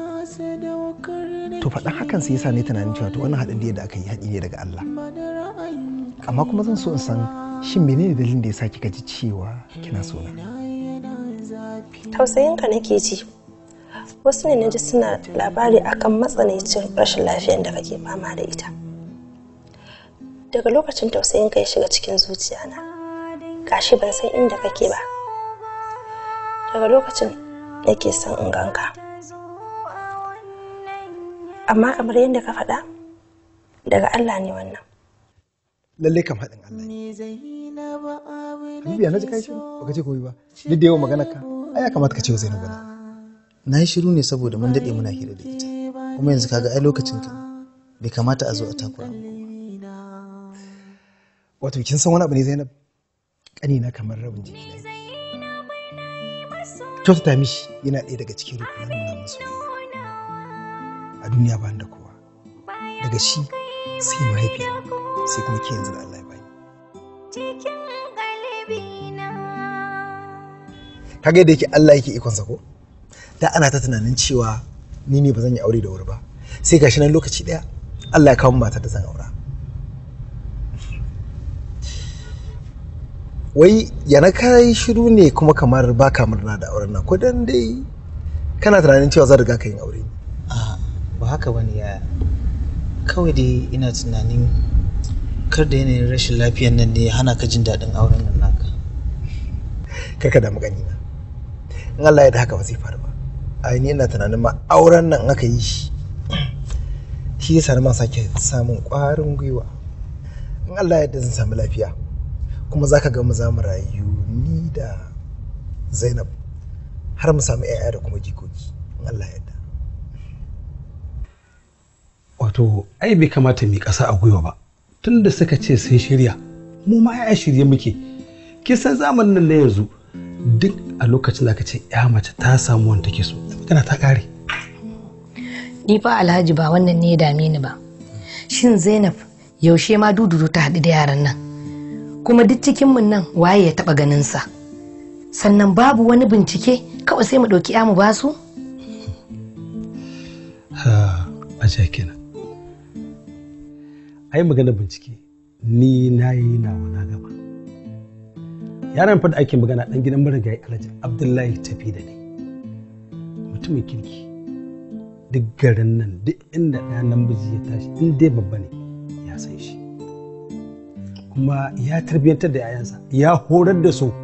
to faɗan hakan sai yasa ne tunanin cewa to wannan haɗin da yadda aka yi haɗi ne daga Allah amma kuma zan so in san shin menene dalilin da yasa kika ji cewa kina sona tausayinka nake ji wasu ne na ji suna labari akan matsanancin rashin lafiyar da kake fama da ita daga lokacin tausayinka ya shiga cikin zuciyana gashi ban san inda kake ba daga lokacin nake son in ganka amma kamar yadda ka faɗa daga Allah ne wannan lalle kam haɗin Allah ne Habibiya na ji kai shiru baka ce koyi ba duk da yawan maganar ka ai ya kamata ka ce wa Zainabu na na yi shiru ne saboda mun daɗe muna hira da ita kuma yanzu kaga ai lokacin ka bai kamata a zo a takura wato kin san wani abu ne Zainab ƙanina kamar rabin jiki na kyautata mishi yana ɗaya daga cikin rukunan nuna musu a duniya ba da kowa daga shi sai mahaifiya sai kuma ke yanzu da Allah ya bani kaga yadda yake Allah yake ikonsa ko da ana ta tunanin cewa ni ne ba zan yi aure da wuri ba sai gashi nan lokaci ɗaya Allah ya kawo matar da zan aura wai yana kai shiru ne kuma kamar ba ka murna da auren nan ko dan dai kana tunanin cewa zan riga ka yin aure a ba haka bane yaya kawai dai ina tunanin kar da yanayin rashin lafiyan nan ne ya hana ka jin daɗin auren nan naka kar ka damu gani na in Allah ya da haka ba zai faru ba ai ni ina tunanin ma auren nan aka yi shi shi yasa ma sake samun ƙwarin gwiwa in Allah ya da zan samu lafiya kuma za ka ga mu za mu rayu ni da zainab har mu samu 'ya'ya da kuma jikoki in Allah ya yarda wato ai bai kamata mu ƙasa a gwiwa ba tun da suka ce sun shirya mu ma ya shirye muke kisan zamanin nan na yanzu duk a lokacin da ka ce ya mace ta samu wanda take so magana ta ƙare ni fa alhaji ba wannan ne ya dame ni ba shin zainab yaushe ma dududu ta haɗu da yaran nan kuma duk cikinmu nan waye ya taɓa ganinsa sannan babu wani bincike kawai sai mu ɗauki ya mu basu? ha ajiya kenan ai magana bincike ni na yi nawa na gaba yaran fa da ake magana ɗan gidan marigayi alhaji abdullahi tafi da ne mutumin kirki duk garin nan duk inda ɗaya namiji ya tashi in dai babba ne ya san shi kuma ya tarbiyyantar da 'ya'yansa ya horar da su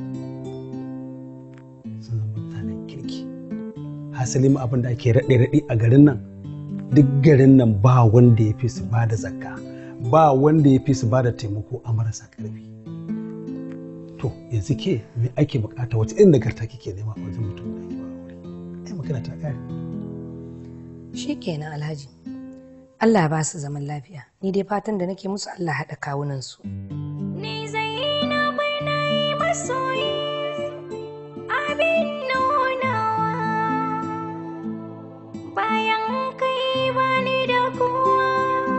sun zama mutanen kirki hasali ma abin da ake raɗe-raɗe a garin nan duk garin nan ba wanda ya fi su ba da zakka ba wanda ya fi su ba da taimako a marasa ƙarfi to yanzu ke me ake bukata wace irin nagarta kike nema a wajen mutum da ake ba aure ai magana ta kare Shikenan Alhaji. Allah ya ba su zaman lafiya. Ni dai fatan da nake musu Allah haɗa kawunan su. Ni Zainabu na yi masoyi abin nunawa bayan kai bani da kowa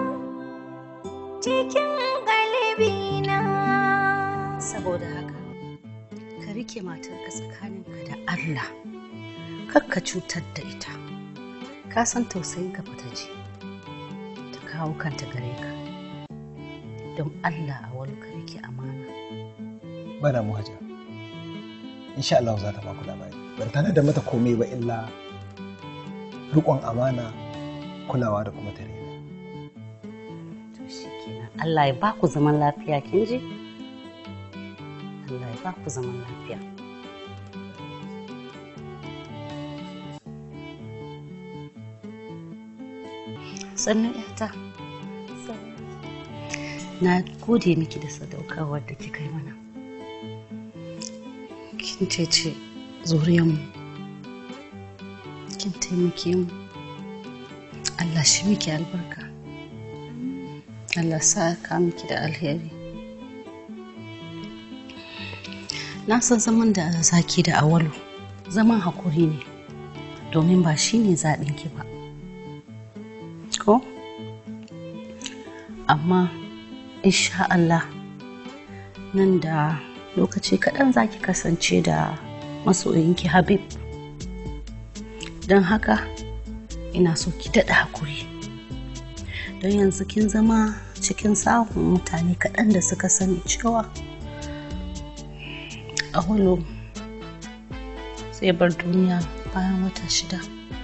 cikin galibina. saboda haka ka rike matarka tsakaninka da Allah kar ka cutar da ita ka san tausayin ka fita ji ta kawo kanta gare ka don Allah a wani ka rike amana ba damu hajiya insha Allah za ta ba ku labari ban tana da mata komai ba illa riƙon amana kulawa da kuma tare to shikenan Allah ya ba ku zaman lafiya kin ji Allah ya ba ku zaman lafiya sannan yata na gode miki da sadaukarwar da kika yi mana kin cece zuriyarmu kin taimake mu Allah shi miki albarka Allah sa ka miki da alheri na san zaman da zaki da awalu zaman hakuri ne domin ba shi ne zaɓinki ba ko amma insha Allah nan da lokaci kaɗan za ki kasance da masoyinki habib don haka ina so ki daɗa hakuri don yanzu kin zama cikin sahun mutane kaɗan da suka sani cewa awolo sai bar duniya bayan wata shida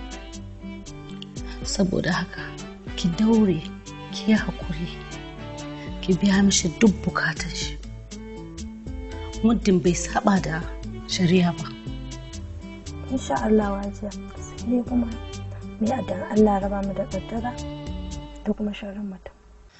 saboda haka ki daure ki yi hakuri ki biya mishi duk bukatar shi muddin bai saba da shari'a ba insha Allah wajiya sai dai kuma mu yi addu'ar Allah ya raba mu da kaddara da kuma sharrin mutum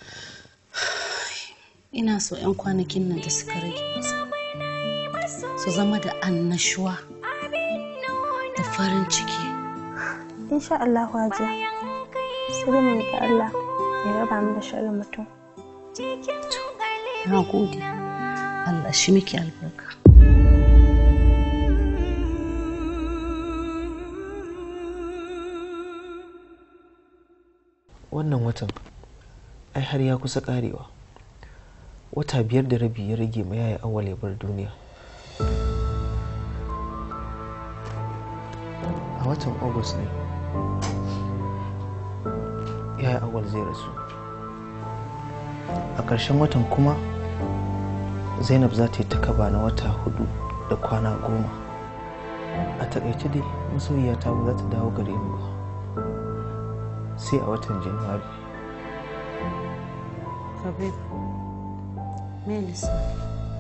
ina so 'yan kwanakin nan da suka rage masa su zama da annashuwa da farin ciki insha Allah wajiya sai dai mu yi Allah ya raba mu da sharrin mutum na gode Allah shi miki albarka wannan watan ai har ya kusa karewa wata biyar da rabi ya rage ma yaya awal ya bar duniya a watan agus ne yaya awal zai rasu a ƙarshen watan kuma zainab za ta yi takaba na wata hudu da kwana goma a takaice dai masoyiyata ba za ta dawo gare ni ba sai a watan januwari Habib, me lissafi?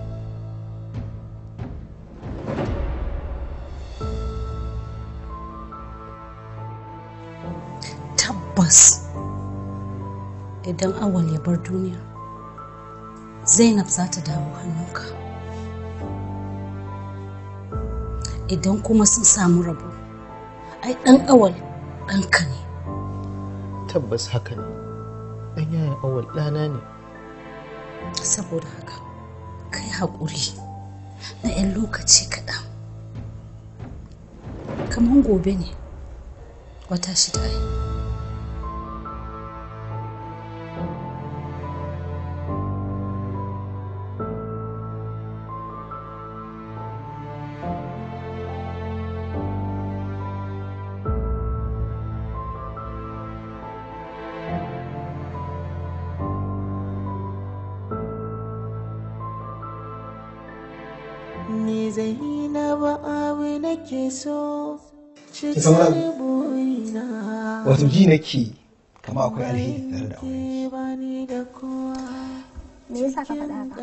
Tabbas idan awal ya bar duniya, Zainab za ta dawo hannunka. Idan kuma sun samu rabo, ai ɗan awal ɗanka ne. tabbas haka ne ɗan yayan awal ɗana ne saboda haka kai haƙuri na 'yan lokaci kaɗan kamar gobe ne wata shida ai Ni Zainabu abu nake so Ki san wani cikin burina. wato ji nake kama akwai alheri tare da aure Bani da kowa me yasa ka faɗa haka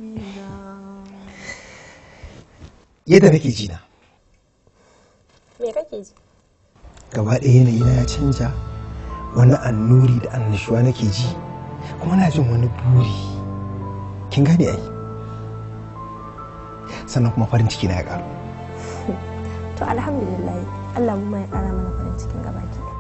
yadda nake ji na me kake ji gaba ɗaya yanayi na ya canja wani annuri da annashuwa nake ji kuma na jin wani buri kin gane ai sannan kuma farin ciki na ya karu to alhamdulillah Allah mu ma ya kara mana farin cikin gabaki ɗaya.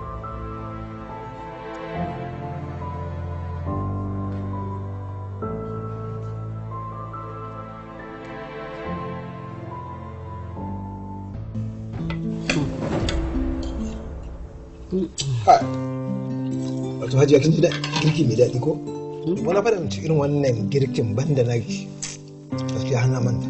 wato hajiya kin ji da girki mai daɗi ko wani faɗin ci irin wannan girkin banda na gaskiya hana manta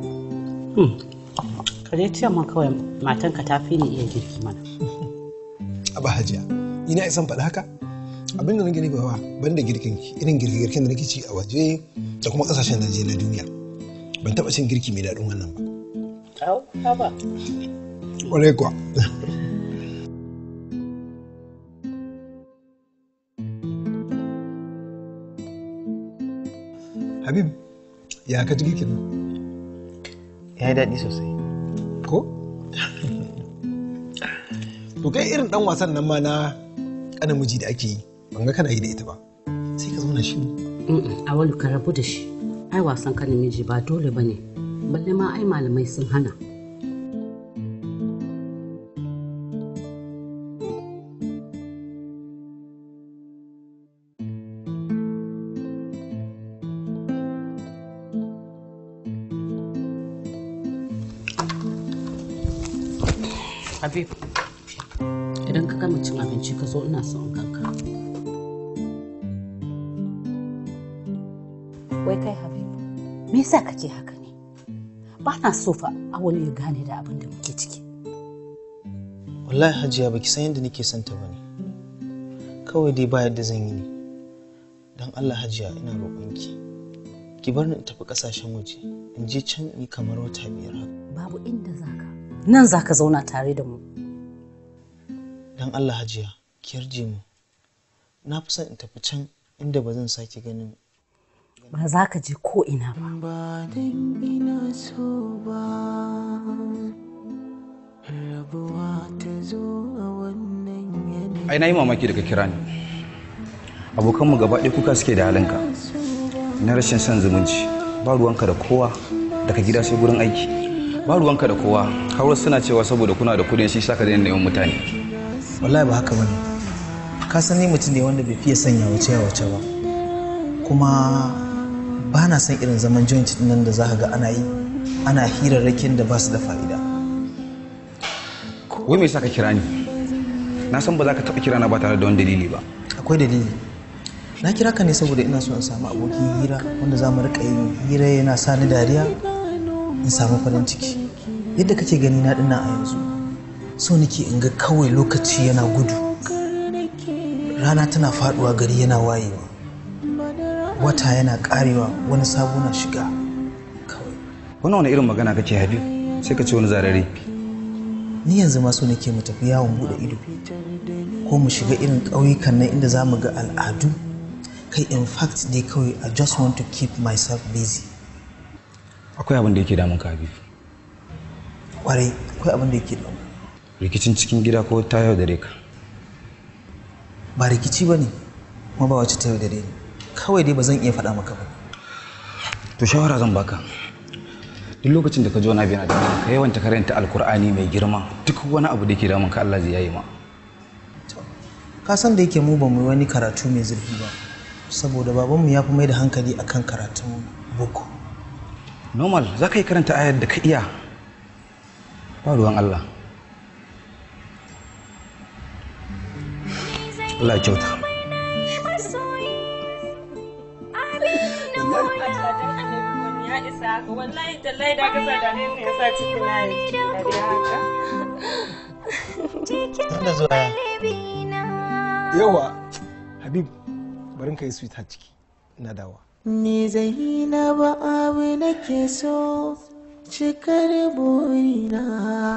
ka dai ce ma kawai matanka ta fi ni iya girki mana aba hajiya ina isan faɗa haka abinda nake nufi ba banda girkin ki irin girke girken da nake ci a waje da kuma kasashen da je na duniya ban taɓa cin girki mai daɗin wannan ba au haba ƙwarai kuwa Habib, ya ka ji girkin nan? ya yi daɗi sosai Ko? To kai irin ɗan wasan nan ma na ƙanan miji da ake yi, ban ga kana yi da ita ba. Sai ka zauna shi. a wani ka rabu da shi ai wasan ka namiji ba dole ba ne balle ma ai malamai sun hana Habib, idan ka gama cin abinci ka zo ina son ganka. Wai kai Habib, me yasa kake haka ne? Ba na so fa awali ya gane da abin da muke ciki. wallahi hajiya baki san yadda nake son ta bane kawai dai ba yadda zan yi ne don allah hajiya ina roƙonki ki bar ni in tafi ƙasashen waje in je can in yi kamar wata biyar haka Babu inda zaka. Nan zaka zauna tare da mu. don allah hajiya ki yarje mu na fi son in tafi can inda ba zan sake ganin Ba za ka je ko ina ba. Ba dan ina so ba rabuwa ta zo a wannan yanayi ai na yi mamaki daga kira ni abokanmu gaba ɗaya kuka suke da halinka na rashin son zumunci ba ruwanka da kowa daga gida sai gurin aiki ba ruwanka da kowa har suna cewa saboda kuna da kudin shi saka daina neman mutane wallahi ba haka bane ka san ni mutum ne wanda bai fiye sanya wace ya wace ba kuma ba na son irin zaman joint din nan da za ka ga ana yi ana hirarrakin da ba su da fa'ida wai me yasa ka kira ni na san ba za ka taɓa kira na ba tare da wani dalili ba akwai dalili na kira ka ne saboda ina so in samu abokin hira wanda za mu rika yin hira yana sa ni dariya in samu farin ciki yadda kake gani na dinnan a yanzu so nake in ga kawai lokaci yana gudu rana tana faduwa gari yana wayewa wata yana karewa wani sabo na shiga wannan wani irin magana kake habib sai ka ce wani zarare ni yanzu ma so nake mu tafi yawon bude ido ko mu shiga irin ƙauyukan nan inda za mu ga al'adu kai in fact dai kawai i just want to keep myself busy akwai abin da yake damun ka habib kwarai akwai abin da yake damu rikicin cikin gida ko ta yau da ka ba rikici ba ne kuma ba wacce ta yaudare ni kawai dai ba zan iya faɗa maka ba to shawara zan baka duk lokacin da ka ji wani abu yana damun ka yawan karanta alkur'ani mai girma duk wani abu da yake damun ka Allah zai yayi ma ka san da yake mu ba mu yi wani karatu mai zurfi ba saboda babanmu ya fi mai da hankali akan karatun boko normal za ka yi karanta ayar da ka iya ba ruwan Allah Allah ya kyauta wallahi tallahi da ka sada ne ya sa ciki na yi da haka da zuwa yawa habib barin ka yi sweetheart ciki na dawa Ni Zainaba abu nake so cikar burina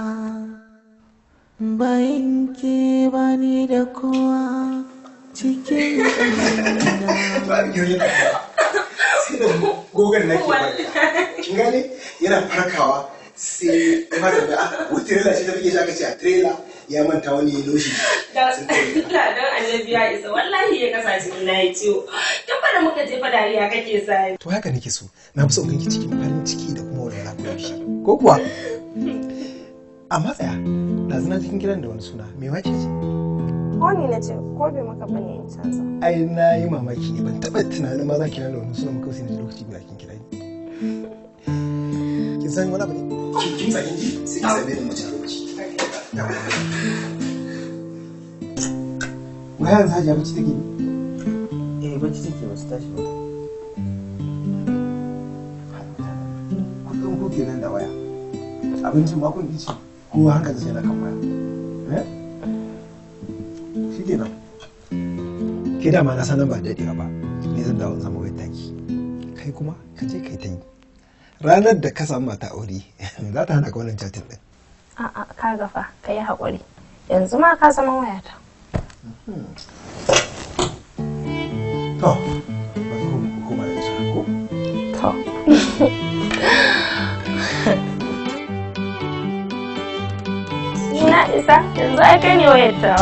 bayan ke bani da kowa cikin ƙanina. gogon na ke kin gane yana farkawa sai ya fata da ah wata trailer ce ta fike shi aka ce a trailer ya manta wani ya loshi da don annabi ya isa wallahi ya kasa ciki na yi ciwo tun ba da muka jefa dariya kake sani to haka nake so na fi so in ganki cikin farin ciki da kuma walwala ko yaushe ko kuwa amma tsaya ɗazu na cikin kiran da wani suna me wace ce ko ni na ce ko bai maka bane in canza ai na yi mamaki ne ban taɓa tunanin ma za ki da wani suna muka sai na ji lokaci guda kin kira ni kin san wani abu ne kin san ji sai ki same ni mace a lokaci wai yanzu hajiya bacci take ne eh bacci take ba su tashi ba kullum ku kenan da waya abincin ma kun ci kowa haka da sai na kan waya eh shi kenan ke dama na sanan ba daɗewa ba ni zan dawo in zama wai taki kai kuma ka je kai ta yi ranar da ka samu mata aure za ta hana ka wannan chatin din a'a ka gafa ka yi haƙuri yanzu ma ka zama wayata to bari ku koma da ita ko to na isa yanzu ai kai ne wayatawa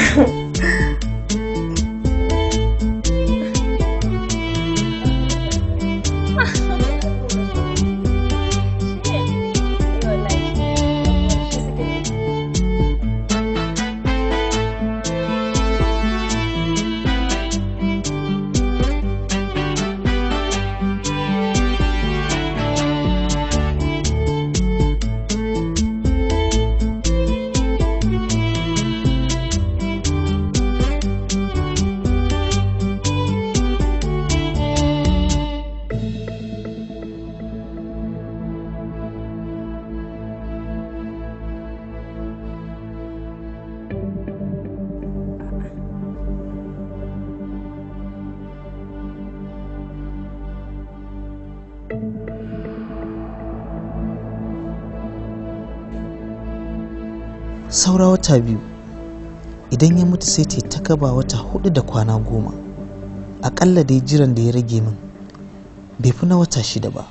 saura wata biyu idan ya mutu sai ta ta kaba wata hudu da kwana goma akalla dai jiran da ya rage min bai fi na wata shida ba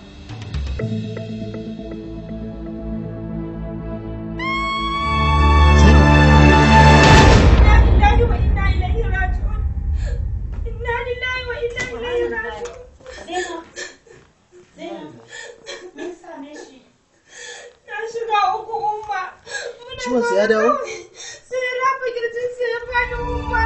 Ciwonsa ya dawo? Sai ya rafa kirjinsa ya faɗi umma.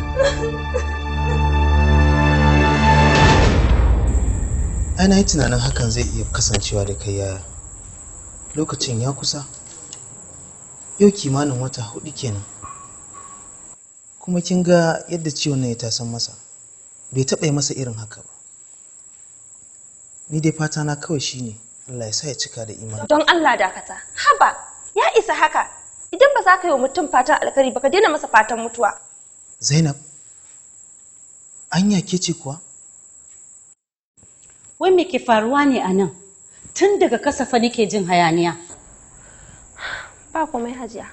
ai na yi tunanin hakan zai iya kasancewa da kai yaya lokacin ya kusa yau kimanin wata hudu kenan kuma kin ga yadda ciwon nan ya tasan masa bai taɓa yi masa irin haka ba ni dai fata na kawai shine Allah ya sa ya cika da imani don Allah dakata haba ya isa haka idan ba za ka yi wa mutum fatan alkhairi ba ka daina masa fatan mutuwa Zainab anya ke ce kuwa Wai me ke faruwa ne a nan? Tun daga kasafa nake jin hayaniya. ba komai hajiya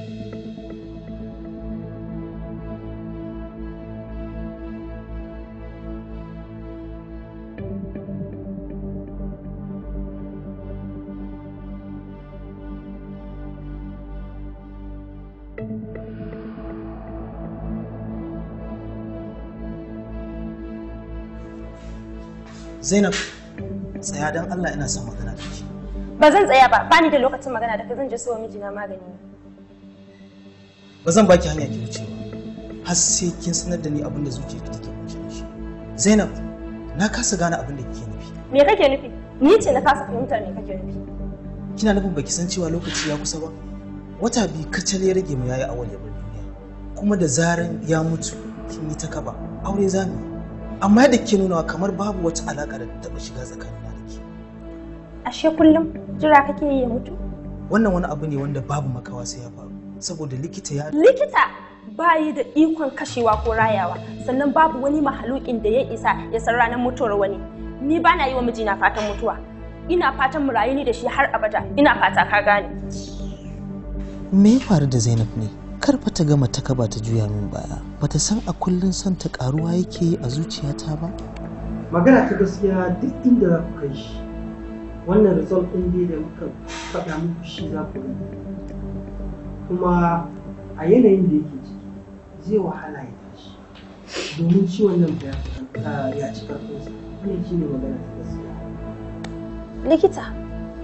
Zainab tsaya don Allah ina son magana da ke ba zan tsaya ba bani da lokacin magana da ka zan je so mijina magani ba zan baki hanya ki wuce ba har sai kin sanar da ni abin da zuciyarki take kunshe da shi Zainab na kasa gane abin da kike nufi me kake nufi ni ce na kasa fahimtar me kake nufi kina nufin baki san cewa lokaci ya kusa ba wata biyu kacal ya rage mu yayi awal ya bar duniya kuma da zaran ya mutu kin yi ta kaba aure zamu yi amma yadda ke nunawa kamar babu wata alaka da ta taɓa shiga tsakanina da ke ashe kullum jira kake yi ya mutu wannan wani abu ne wanda babu makawa sai ya faru saboda likita ya likita bayi da ikon kashewa ko rayawa sannan babu wani mahalukin da ya isa ya san ranar mutuwar wani ni ba na yi wa mijina fatan mutuwa ina fatan mu rayu ni da shi har abada ina fata ka gane me ya faru da zainab ne kar fa ta gama ta kaba ta juya min baya bata san a kullun son ta karuwa yake yi a zuciyata ba magana ta gaskiya duk inda za ku kai shi wannan result ɗin dai da muka faɗa muku shi za ku gani kuma a yanayin da yake ciki zai wahala ya tashi domin ciwon nan fa ya fi- ya ci karfinsa wannan shi ne magana ta gaskiya likita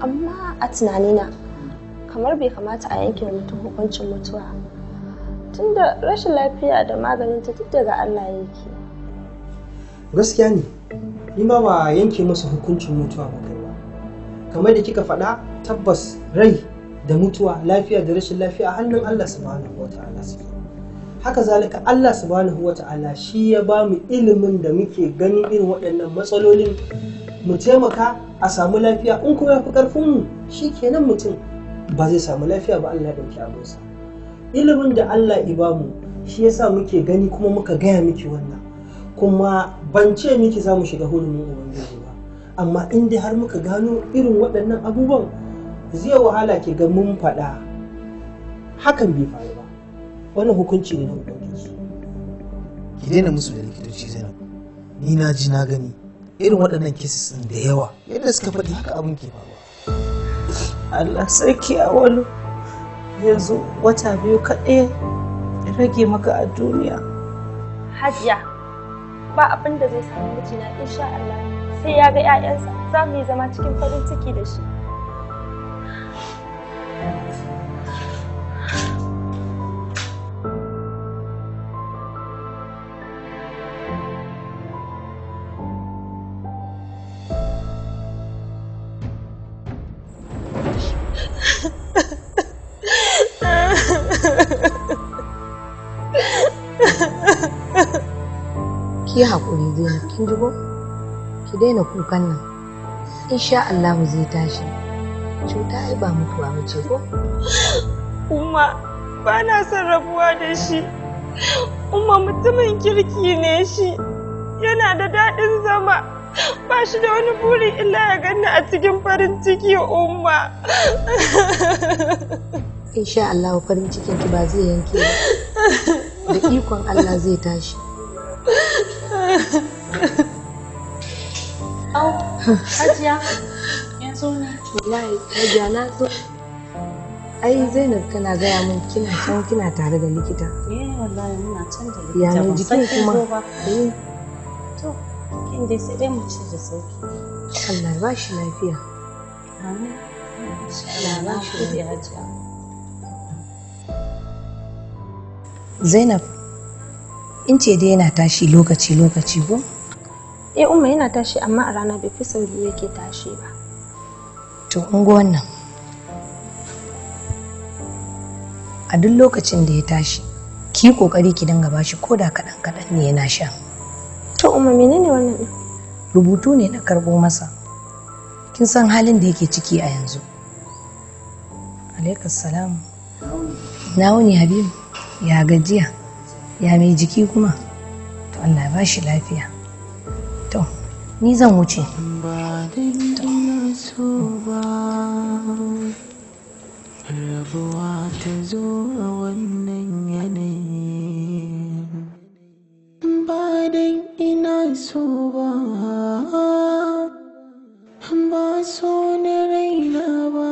amma a tunanina kamar bai kamata a yanke mutum hukuncin mutuwa tunda rashin lafiya da maganinta duk daga Allah yake gaskiya ne ni ma ba yanke masa hukuncin mutuwa ba kai ba kamar da kika faɗa tabbas rai da mutuwa lafiya da rashin lafiya a hannun Allah subhanahu wa ta'ala suke haka zalika Allah subhanahu wa ta'ala shi ya ba mu ilimin da muke ganin irin waɗannan matsalolin mu taimaka a samu lafiya in kuma ya fi ƙarfin mu shi kenan mutum ba zai samu lafiya ba Allah ya ɗauki abinsa ilimin da Allah ya ba mu shi yasa muke gani kuma muka gaya miki wannan kuma ban ce miki za mu shiga hurumin ubangiji ba amma in dai har muka gano irin waɗannan abubuwan zai wahala ki ga mun faɗa hakan bai faru ba wannan hukunci ne na ubangiji ki daina musu da likitoci zainab ni na ji na gani irin waɗannan cases ɗin da yawa yadda suka faɗi haka abin ke faruwa Allah sarki a wani yanzu wata biyu kaɗai rage maka a duniya hajiya ba abin da zai samu mijina insha Allah sai ya ga 'ya'yansa za mu yi zama cikin farin ciki da shi ki haƙuri Zainab kin ji ko ki daina kukan nan insha Allah zai tashi cuta ai ba mutuwa ba ce ko Umma ba na son rabuwa da shi Umma mutumin kirki ne shi yana da daɗin zama ba shi da wani buri illa ya ganni a cikin farin ciki Umma insha Allah farin cikin ki ba zai yanke ba da ikon Allah zai tashi Au, hajiya yanzu ne wallahi hajiya na zo ai Zainab tana gaya min kina can kina tare da likita eh wallahi muna can da likita ya mai ban san jikin kin kuma zo ba. Eh, to kin dai sai dai mu ci da sauki Allah ya ba shi lafiya amin Allah ba shi da hajiya Zainab in ce dai yana tashi lokaci lokaci ko eh umma yana tashi amma a rana bai fi sau biyu yake tashi ba to in ga wannan a duk lokacin da ya tashi ki yi kokari ki dinga bashi ko da kaɗan kaɗan ne yana sha to umma menene wannan din rubutu ne na karɓo masa kin san halin da yake ciki a yanzu alaikas salam na wuni habibu ya gajiya ya mai jiki kuma to allah ya ba shi lafiya to ni zan wuce ba dan ina so ba rabuwa ta zo a wannan yanayi ba dan ina so ba ba so na raina ba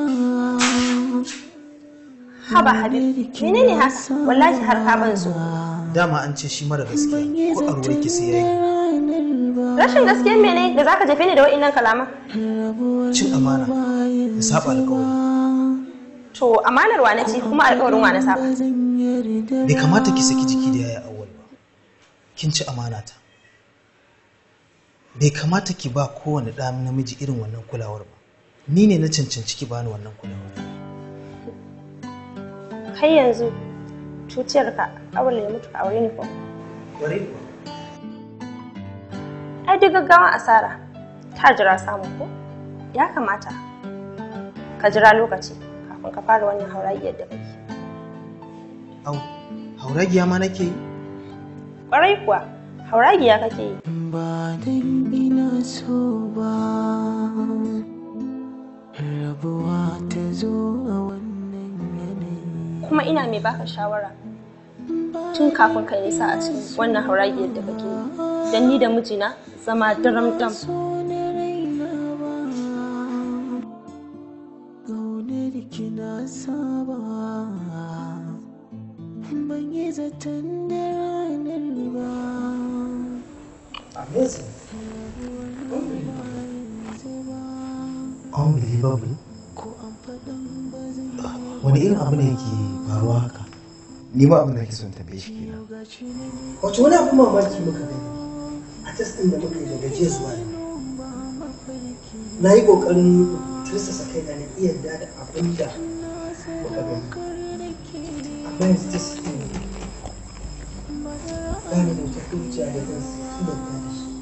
haba habib menene haka wallahi har ka ban so dama an ce shi mara gaskiya ko a ruwa ki sai yayi rashin gaskiyar mene da zaka jefe ni da wa'innan kalaman cin amana da saba alƙawari to amanar wa na ci kuma alƙawarin wa na saba bai kamata ki saki jiki da yaya awwal ba kin ci amana ta bai kamata ki ba kowane ɗa namiji irin wannan kulawar ba ni ne na cancanci ki bani wannan kulawar kai yanzu cuciyarka awal ya mutu a aure ni ko Ƙwarai kuwa. ai duk gaggawan asara ta jira samu ko ya kamata ka jira lokaci kafin ka fara wannan hauragiyar da kake Au, hauragiya ma nake yi? kwarai kuwa hauragiya kake yi ba dan ina so ba rabuwa ta zo a wannan yanayi kuma ina mai baka shawara tun kafin ka nisa a cikin wannan hauragiyar da kake yi don ni da mijina zama daram dam Gaunar ki na saba ban yi zaton da ranar ba Amazing. Unbelievable. wani irin abu ne ke faruwa haka ni ma abin da nake son tambaye shi kenan wato wani abin mamaki muka gani a test ɗin da muka yi daga jiya zuwa yau na yi ƙoƙarin tursasa kai na iya yarda da abin da muka gani amma yanzu test ɗin ne ba ni da wata hujja da zan kimanta da shi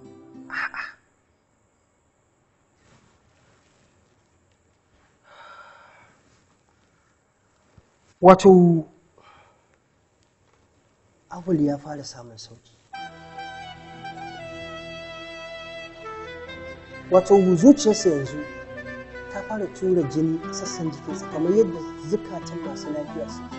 wato abul ya fara samun sauki wato zuciyarsa yanzu ta fara tura jini a sassan jikinsa kamar yadda zukatan masu lafiya suke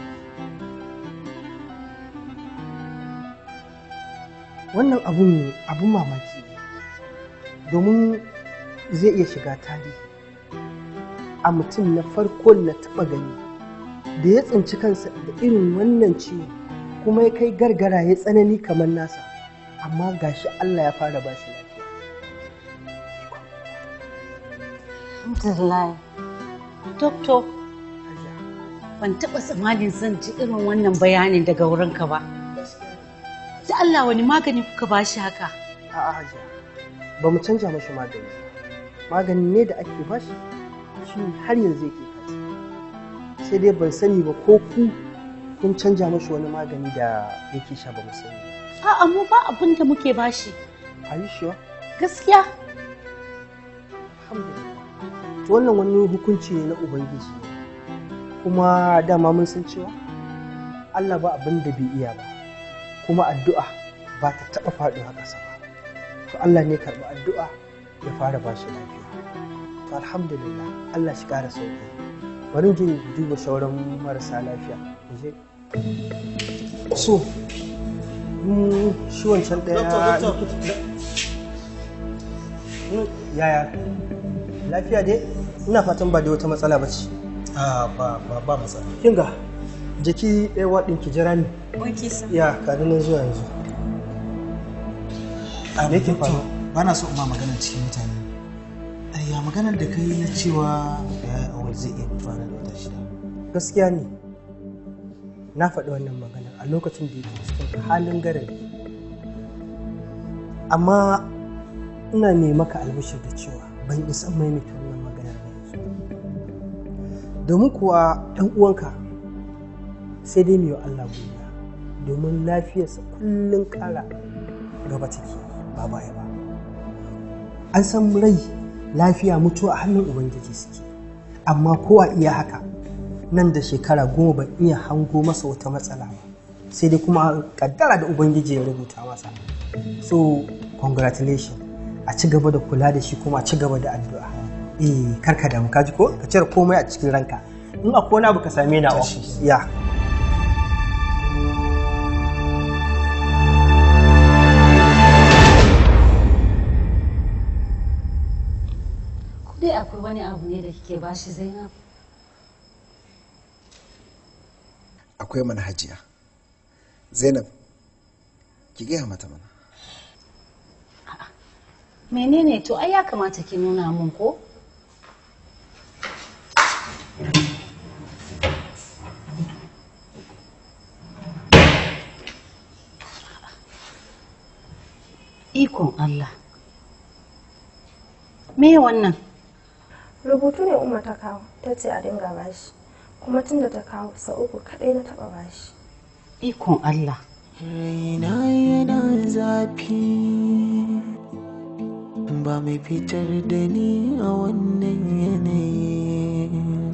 wannan abun abun mamaki ne domin zai iya shiga tarihi a mutum na farko na taɓa gani da ya tsinci kansa da irin wannan ciwo kuma ya kai gargara ya tsanani kamar nasa amma gashi Allah ya fara ba shi lafiya Alhamdulillah. Doktor, ban taɓa tsammanin zan ji irin wannan bayanin daga wurinka ba. Da Allah wani magani kuka ba shi haka? a'a hajiya ba mu canja mashi magani ba. magani ne da ake bashi shi har yanzu yake kansa sai dai ban sani ba ko ku kun canja mashi wani magani da yake sha ba mu sani ba. A'a mu ba abin da muke bashi. Are you sure? Gaskiya. to wannan wani hukunci ne na ubangiji kuma dama mun san cewa allah ba abin da bai iya ba kuma addu'a ba ta taɓa faɗuwa ƙasa ba to allah ne karɓi addu'a ya fara ba shi lafiya to alhamdulillah allah shi ƙara sauƙi bari jin duba sauran marasa lafiya mu je so mm, shi wancan ɗaya yaya lafiya dai ina fatan ba da wata matsala ba ce a ba ba ba matsala kinga jiki ɗaya waɗin ki jira ni Wanke sa. ya kani nan zuwa yanzu a Me yake faruwa? ba na so in ma magana cikin mutane Ai, ya maganar da kai na cewa da ya awal zai iya mutuwa nan da wata shida gaskiya ne na faɗi wannan magana a lokacin da yake cikin halin garari amma ina ne maka albishir da cewa ban isa maimaita wannan maganar ba yanzu domin kuwa ɗan uwanka sai dai mai wa Allah godiya domin lafiyarsa kullum ƙara gaba take ba baya ba an san rai lafiya mutuwa a hannun ubangiji suke amma ko a iya haka nan da shekara goma ban iya hango masa wata matsala ba sai dai kuma kaddara da ubangiji ya rubuta masa so congratulations a ci gaba da kula da shi kuma a ci gaba da addu'a eh karka damu ka ji ko ka cire komai a cikin ranka in akwai wani abu ka same ni a office ya Ko dai akwai wani abu ne da kike bashi Zainab? akwai mana hajiya zainab ki gaya mata mana Menene to ai ya kamata ki nuna mun ko? Ikon Allah. Me wannan? rubutu ne umma ta kawo ta ce a dinga bashi kuma tun da ta kawo sau uku kaɗai na taɓa bashi Ikon Allah. Raina yana zafi ba mai fitar da ni a wannan yanayi.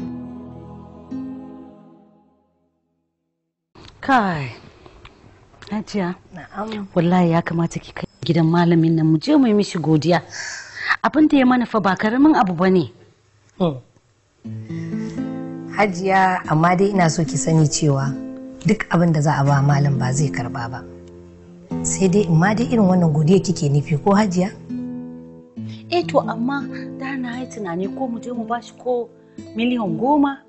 Kai. Hajiya. Na'am. Wallahi ya kamata ki kai gidan malamin nan mu je mu yi mishi godiya. Abin da ya mana fa ba karamin abu bane. Hajiya amma dai ina so ki sani cewa duk abin da za a ba malam ba zai karba ba. Sai dai in ma dai irin wannan godiya kike nufi ko hajiya? Eh to amma da na yi tunani ko mu je mu bashi ko miliyan goma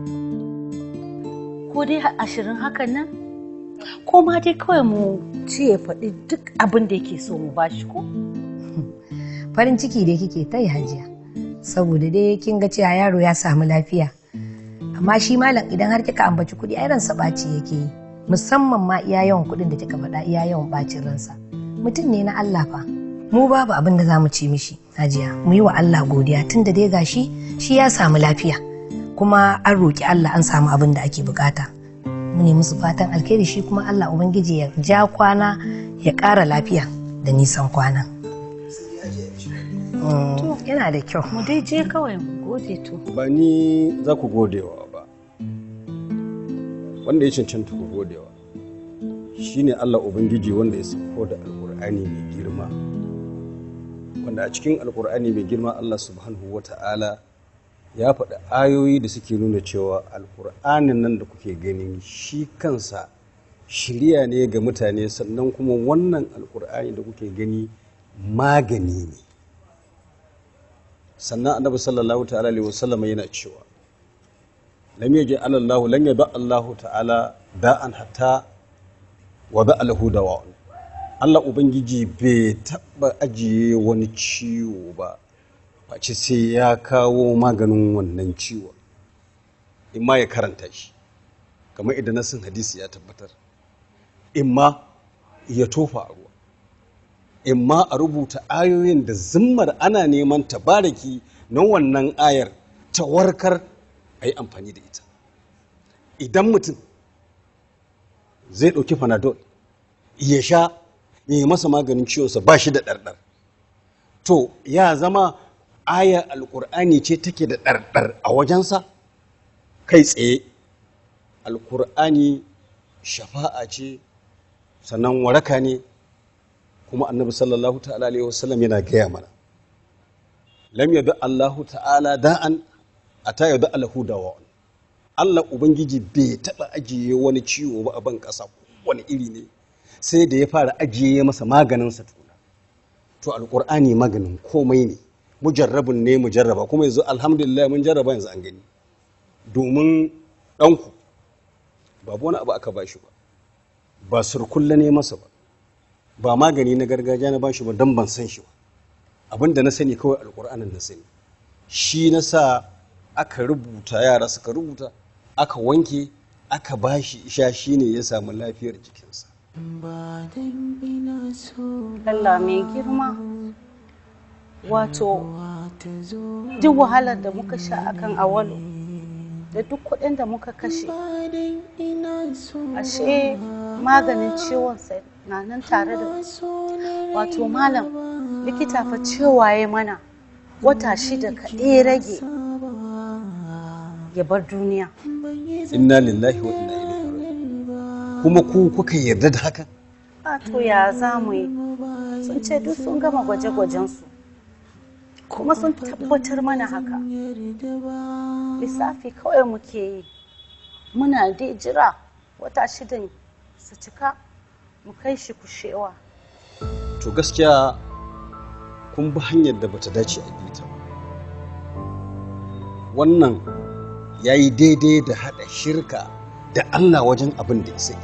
ko dai ashirin hakan nan ko ma dai kawai mu ce ya faɗi duk abin da yake so mu bashi ko Farin ciki dai kike ta yi hajiya. Saboda dai kin ga cewa yaro ya samu lafiya. amma shi malam idan har kika ambaci kuɗi ai ransa ɓaci yake yi musamman ma iya yawan kuɗin da kika faɗa iya yawan ɓacin ransa mutum ne na Allah fa mu babu abin da za mu ci mishi hajiya mu yi wa Allah godiya tun da dai gashi shi ya samu lafiya kuma an roƙi Allah an samu abin da ake bukata mu ne musu fatan alkhairi shi kuma Allah ubangiji ya ja kwana ya ƙara lafiya da nisan kwana Mm, yana da kyau mu dai je kawai mu gode to ba ni za ku godewa ba wanda ya cancanta ku godewa shine Allah Ubangiji wanda ya sauko da alkur'ani mai girma wanda a cikin alkur'ani mai girma Allah subhanahu wa ta'ala ya faɗi ayoyi da suke nuna cewa alkur'anin nan da kuke gani shi kansa shirya ne ga mutane sannan kuma wannan alkur'ani da kuke gani magani ne sannan annabi sallallahu ta'ala alaihi wasallam yana cewa lam yaji alallahu lan yada Allahu ta'ala da'an hatta wa da lahu dawa'un Allah ubangiji bai taba ajiye wani ciwo ba face sai ya kawo maganin wannan ciwon in ma ya karanta shi kamar idan nasin hadisi ya tabbatar in ma ya tofa a ruwa in ma a rubuta ayoyin da zimmar ana neman tabaraki na wannan ayar ta warkar a yi amfani da ita idan mutum zai ɗauki panadol ya sha ya yi masa maganin ciwonsa ba shi da ɗarɗar to ya zama aya alƙur'ani ce take da ɗarɗar a wajensa kai tsaye alƙur'ani shafa'a ce sannan waraka ne kuma annabi sallallahu ta'ala alaihi wasallam yana gaya mana lam yadu allahu ta'ala da'an ata yadu alahu dawa'un Allah ubangiji bai taba ajiye wani ciwo ba a ban kasa wani iri ne sai da ya fara ajiye masa maganin sa tuna to alqur'ani maganin komai ne mujarrabun ne mujarraba kuma yanzu alhamdulillah mun jarraba yanzu an gani domin ɗanku babu wani abu aka bashi ba ba surkulla ne masa ba ba magani na gargajiya na bashi ba don ban san shi ba abin da na sani kawai alkur'anin na sani shi na sa aka rubuta yara suka rubuta aka wanke aka bashi isha shi ne ya samu lafiyar jikinsa Allah mai girma wato duk wahalar da muka sha akan awalu da duk kuɗin da muka kashe ashe maganin ciwon sai na nan tare da wato malam likita fa cewa ya mana wata shida kaɗai rage ya bar duniya inna lillahi wa inna ilaihi raji'un kuma ku kuka yarda da haka a to ya za mu yi sun ce duk sun gama gwaje-gwajensu kuma sun tabbatar mana haka lissafi kawai muke yi muna dai jira wata shidan su cika mu kai shi kushewa to gaskiya kun bi hanyar da bata dace a bi ta ba wannan ya yi daidai da haɗa shirka da allah wajen abin da ya sai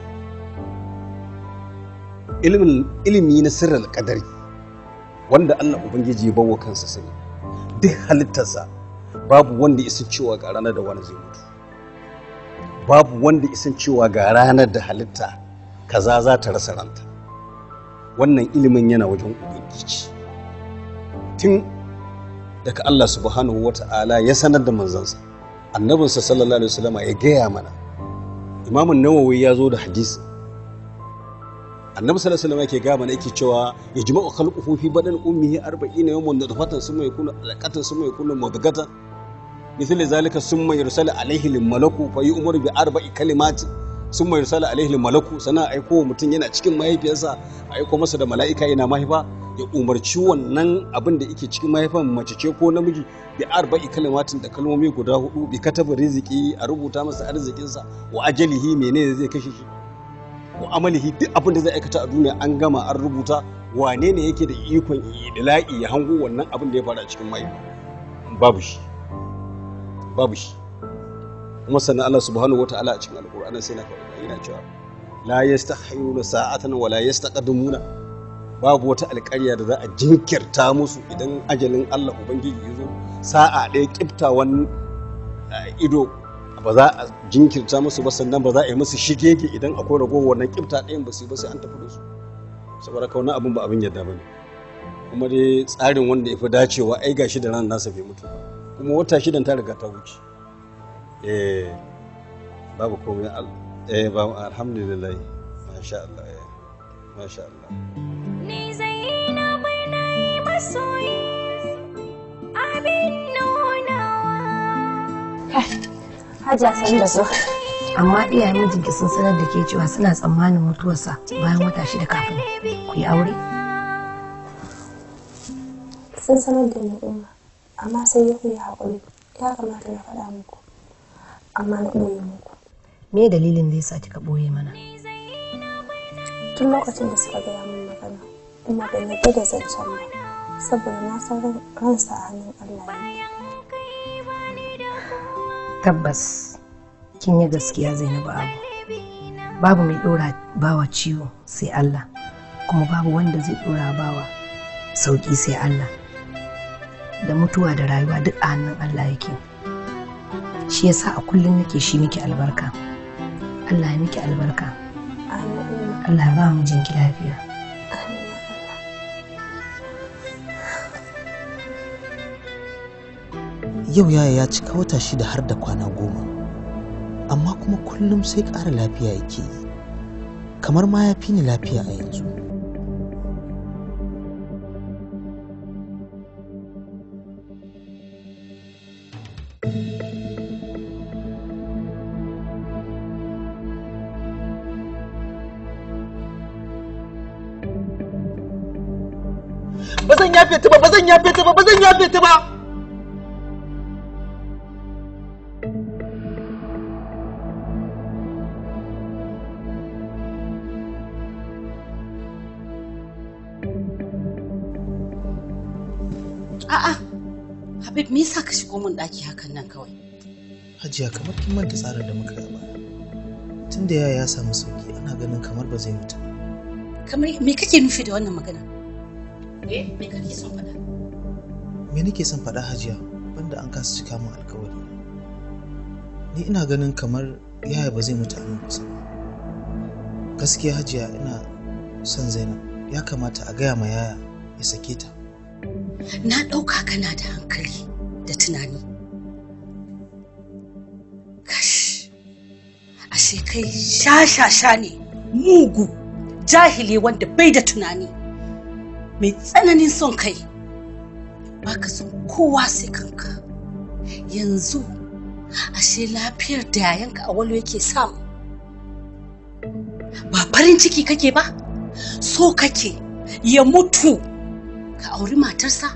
ilimi na sirrin kadari wanda allah ubangiji ya bawa kansa sani duk halittarsa babu wanda isin cewa ga ranar da wani zai mutu babu wanda isin cewa ga ranar da halitta kaza za ta rasa ranta wannan ilimin yana wajen ubangiji tun daga Allah subhanahu wa ta'ala ya sanar da manzansa annabinsa sallallahu alaihi wasallama ya gaya mana imamun nawawi ya zo da hadisi annabi sallallahu alaihi wasallam yake gaya mana yake cewa ya jima'u khalquhu fi badan ummihi 40 yawman nutfatan summa yakunu alaqatan summa yakunu mudghatan مثل ذلك ثم يرسل عليه الملك فيؤمر بأربع كلمات ثم يرسل عليه الملك sana aiko mutum yana cikin mahaifiyarsa aiko masa da mala'ika yana mahaifa ya umarci wannan abin da yake cikin mahaifan mace ce ko namiji bi arba'i kalimatin da kalmomi guda hudu bi kataba riziki a rubuta masa arzikinsa wa ajalihi menene zai kashe shi wa amalihi duk abin da zai aikata a duniya an gama an rubuta wane ne yake da ikon idla'i ya hango wannan abin da ya faru a cikin mahaifa babu shi babu shi kuma sannan Allah subhanahu wataala a cikin alkur'ani sai na faɗa yana cewa la yastahyuna sa'atan wa la yastaqdimuna babu wata alƙarya da za a jinkirta musu idan ajalin Allah ubangiji ya zo sa'a ɗaya kiftawan ido ba za a jinkirta musu ba sannan ba za a yi musu shigege idan akwai ragowar wannan kifta ɗayan ba su yi ba sai an tafi da su saboda kauna abin ba abin yadda ba ne kuma dai tsarin wanda ya fi dacewa ai gashi da ran nasa bai mutu ba kuma wata shidan ta riga ta wuce eh babu komai al eh ba alhamdulillah masha Allah eh masha Allah Ni Zainabu na yi masoyi abin nunawa. Hajiya san da su. Amma iyayen mijinki sun sanar da ke cewa suna tsammanin mutuwarsa bayan wata shida kafin ku yi aure. sun sanar da ni umma amma sai ya ku yi haƙuri ya kamata na faɗa muku amma na ɓoye muku Me dalilin da yasa kika ɓoye mana? tun lokacin da suka gaya min magana umma ban yarda da zancen ba saboda na san ran- ransa a hannun Allah ne Tabbas kin yi gaskiya Zainabu Abu. Babu mai ɗora bawa ciwo sai Allah kuma babu wanda zai ɗora bawa sauƙi sai Allah. Da mutuwa da rayuwa duk a hannun Allah yake. Shi yasa a kullum nake shi miki albarka. Allah ya miki albarka. Allah ya ba mu jinki lafiya. yau yaya ya cika wata shida har da kwana goma amma kuma kullum sai ƙara lafiya yake yi kamar ma ya fi ni lafiya a yanzu ba zan yafe ta ba ba zan yafe ta ba ba zan yafe ta ba A'a, Habib me yasa ka shigo min ɗaki hakan nan kawai? hajiya kamar kin manta tsarin da muka yi a baya tunda yaya ya samu sauki ana ganin kamar ba zai mutu ba. Kamar me kake nufi da wannan magana? Eh, me kake son faɗa? me nake son faɗa hajiya banda an kasa cika min alkawari ni ina ganin kamar yaya ba zai mutu a nan kusa ba. gaskiya hajiya ina son zainab ya kamata a gaya ma yaya ya sake ta Na ɗauka kana da hankali da tunani. Kash, ashe kai sha-sha-sha ne, mugu, jahili wanda bai da tunani, mai tsananin son kai. Baka son kowa sai kanka. Yanzu, ashe lafiyar da yayanka a walo yake samu. Ba farin ciki kake ba, so kake ya mutu. ka auri matarsa?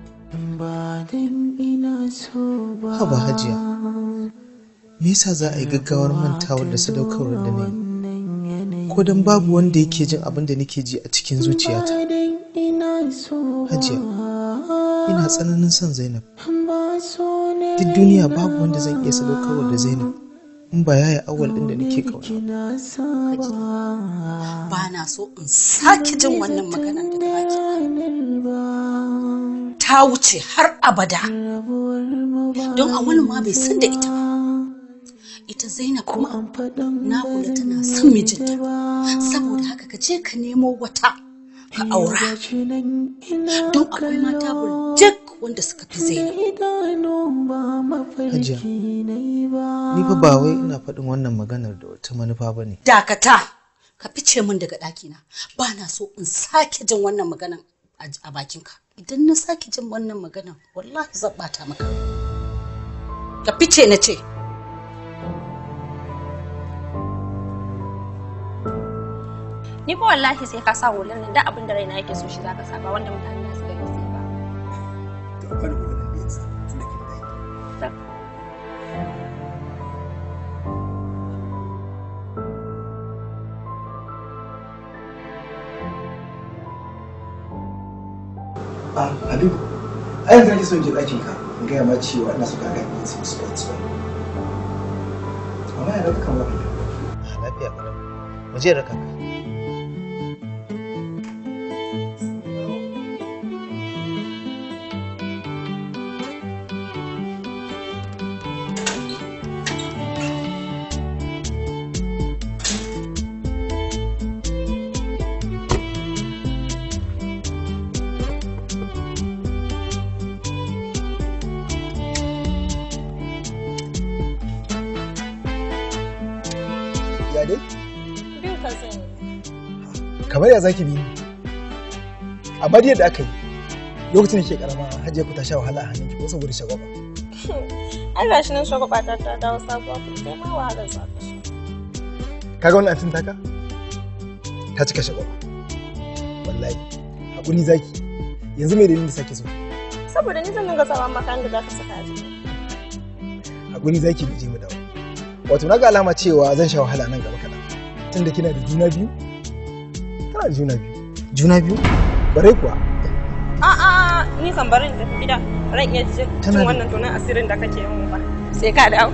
haba hajiya me yasa za a yi gaggawar mantawar da sadaukarwar da na yi ko don babu wanda yake jin abin da nake ji a cikin zuciyata hajiya ina tsananin son zainab duk duniya babu wanda zan iya sadaukarwa da zainab in ba yaya awal din da nake kauna Ba na so in sake jin wannan maganar daga baki. Ta wuce har abada. Don a wani ma bai san da ita ba. Ita Zainab kuma na kula tana son mijinta. Saboda haka ka je ka nemo wata ka aura. Don akwai mata burjik wanda suka fi Zainab. hajiya ni fa ba wai ina faɗin wannan maganar da wata manufa ba ne Dakata! Ka fice min daga ɗakina. Ba na so in sake jin wannan maganan a- a bakinka. Idan na sake jin wannan maganan, wallahi zan ɓata maka. Ka fice na ce. ni fa wallahi sai ka sa hular nan da abin da raina yake so shi zaka sa ba wanda mutane za su gani sai ba Ah, Habibu, a yanzu nake son je ɗakin ka in gaya ma cewa ina so ka ga ni su sports ba. Amma yana kan wani. lafiya kalau mu je raka ka ya dai Bin ka sani. kamar ya zaki bi ni amma dai yadda aka yi lokacin da ke karama hajiya ku ta sha wahala a hannunki ko saboda shagwaba Ai gashi nan shagwaba ta ta dawo sabuwa ku sai ma wahalar sa. kaga wannan antin taka ta cika shagwaba wallahi hakuri zaki yanzu mai dalilin da sake so Saboda ni zan dinga sawa maka da za ka saka a jiki. hakuri zaki mu je mu dawo wato naga alama cewa zan sha wahala nan gaba kaɗan tunda kina da juna biyu kana da juna biyu juna biyu bare kuwa A'a ni kan barin da gida ran iya cin Tana da- wannan tunan asirin da kake yin ba. Sai ka dawo.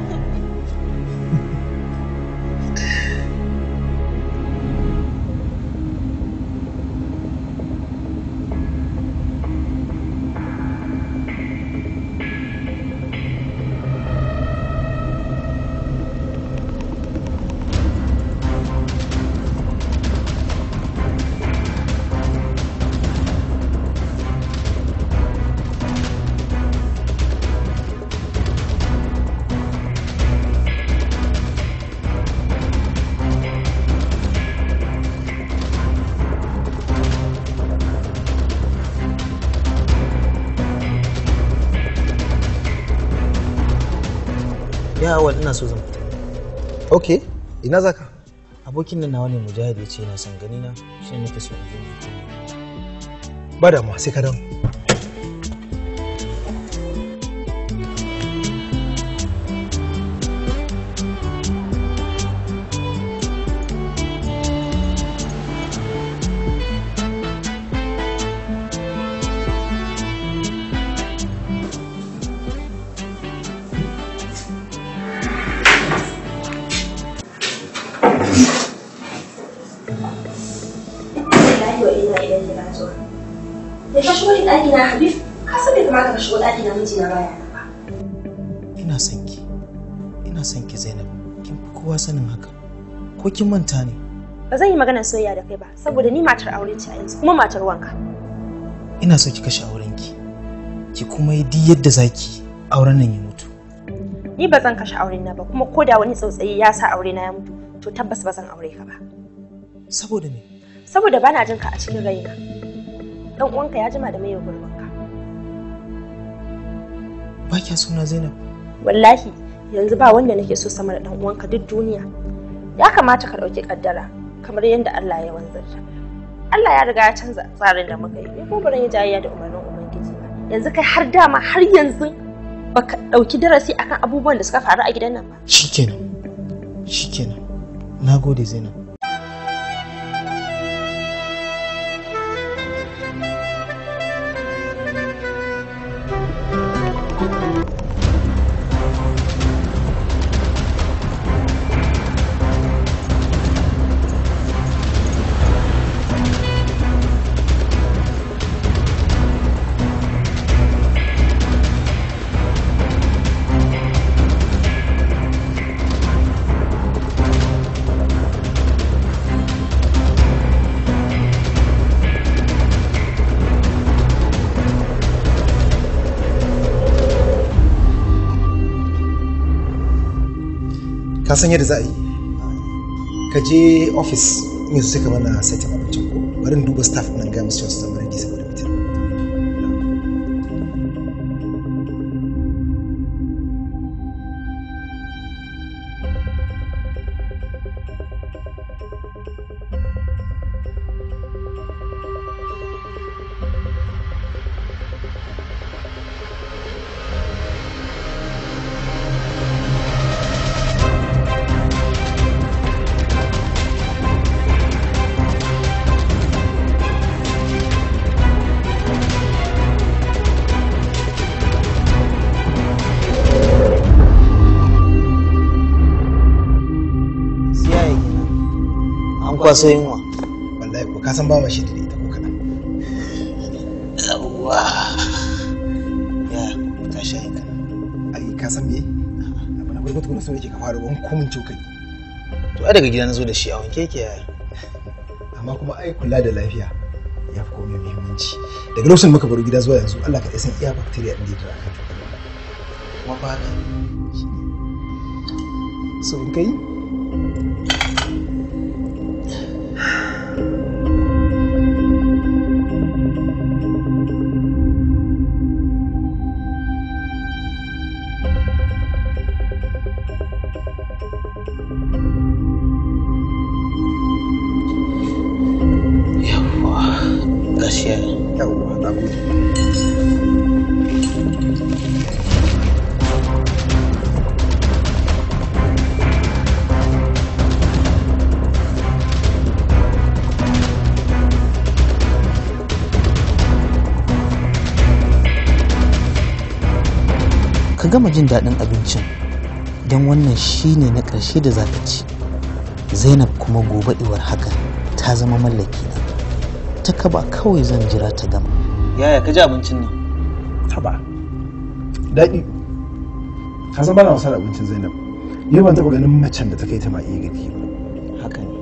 ya awal ina so zan fita ok ina zaka abokin nan nawa ne mujahid ya ce yana son gani na shi ne nake so in zo in yi ba damuwa sai ka dawo Wallahi wa ina idan kina zuwa. Da ka shigo ɗaki na Habib, ka san bai kamata ka shigo ɗaki na mijina baya nan ba. ina son ki ina son ki Zainab kin fi kowa sanin haka ko kin manta ne Ba zan yi maganar soyayya da kai ba, saboda ni matar aure ce a yanzu, kuma matar wanka. ina so ki kashe aurenki ki kuma yi duk yadda zaki auren nan ya mutu Ni ba zan kashe auren na ba, kuma ko da wani tsautsayi ya sa aure na ya mutu, to tabbas ba zan aure ka ba. saboda me Saboda bana jin ka a cikin raina. Dan uwanka ya jima da mai gurbinka. ba kya suna Zainab Wallahi, yanzu ba wanda nake so sama da dan uwanka duk duniya. Ya kamata ka ɗauki kaddara kamar yadda Allah ya wanzarta. Allah ya riga ya canza tsarin da muka yi. Ni kuma ban yi jayayya da umarnin Ubangiji ba. Yanzu kai har dama har yanzu baka ɗauki darasi akan abubuwan da suka faru a gidan nan ba. shikenan shikenan nagode Zainab ka san yadda za a yi ka je ofis in su suka mana saitin abincin ko bari in duba staff nan ga musu cewa su zama ready saboda mutum siyaye kenan an kwaso yunwa wallahi ko ka san ba ma shi da ita ko kaɗan yawwa ya ka sha yin kana ai ka san me abu na farko tukuna so yake ka fara wani komin cokali to ai daga gida na zo da shi a wanke yake yaya amma kuma ai kula da lafiya ya fi komai muhimmanci daga lokacin da muka baro gida zuwa yanzu Allah ka san iya bacteria din da ya tara kan kuma ba haka so in kai yawwa gashi ya yawwa na gode ka gama jin daɗin abincin don wannan shine na ƙarshe da zaka ci zainab kuma gobe iwar haka ta zama mallaki na ta kaba kawai zan jira ta gama yaya ka ji abincin nan taba daɗi ka san bana wasa da abincin zainab ni ban taɓa ganin macen da ta kai ta ma iya girki ba haka ne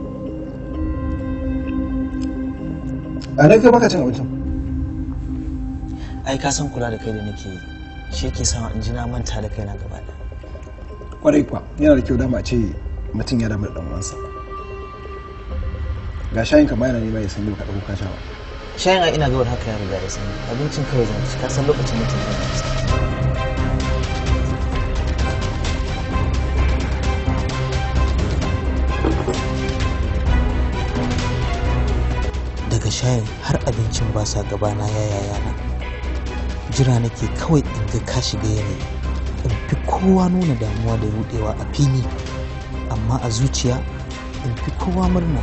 a nan kai baka cin abincin ai ka san kula da kai da nake yi shi ke sa in ji na manta da kaina gaba ɗaya kwarai kuwa yana da kyau dama a ce mutum ya damu da ɗan uwansa ga shayin ka yana nema ya san yau ka ɗauko ka sha ba shayin a ina gawar haka ya riga ya sani abincin kawai zan ci ka san lokacin mutum zan ci daga shayin har abincin ba sa gabana ya yayana jira nake kawai in ga ka shiga yanayi in fi kowa nuna damuwa da rudewa a fili amma a zuciya in fi kowa murna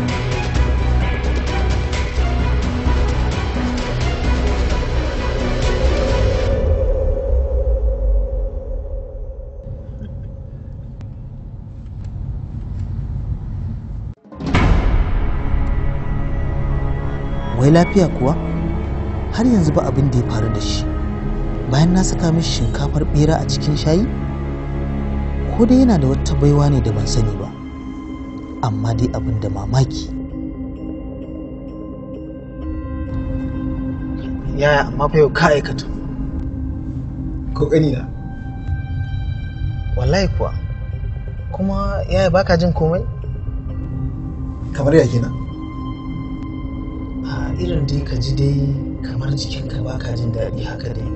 wai lafiya kuwa har yanzu ba abin da ya faru da shi bayan na saka mishi shinkafar bera a cikin shayi ko dai yana da wata baiwa ne da ban sani ba amma dai abin da mamaki yaya amma fa yau ka aikata ko gani na wallahi kuwa kuma yaya baka jin komai kamar ya kenan a irin dai ka ji dai kamar jikinka baka jin daɗi haka dai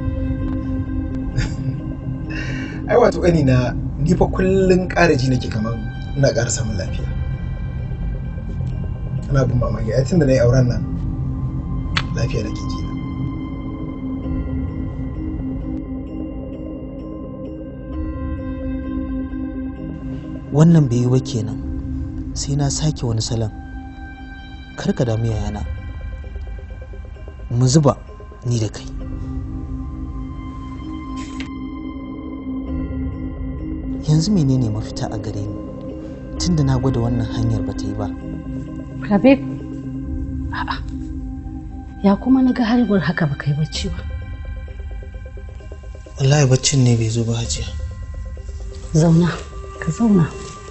ai wato gani na ni fa kullun ƙara ji nake kamar ina ƙara samun lafiya ana bin mamaki ai tunda na yi auren nan lafiya nake ji na wannan bai yi ba kenan sai na sake wani salon kar ka damu yayana mu zuba ni da kai yanzu menene mafita a gare ni tunda na gwada wannan hanyar ba ta yi ba Habib, a'a, ya kuma na ga harbar haka ba kai bacci ba. wallahi baccin ne bai zo ba hajiya Zauna, ka zauna.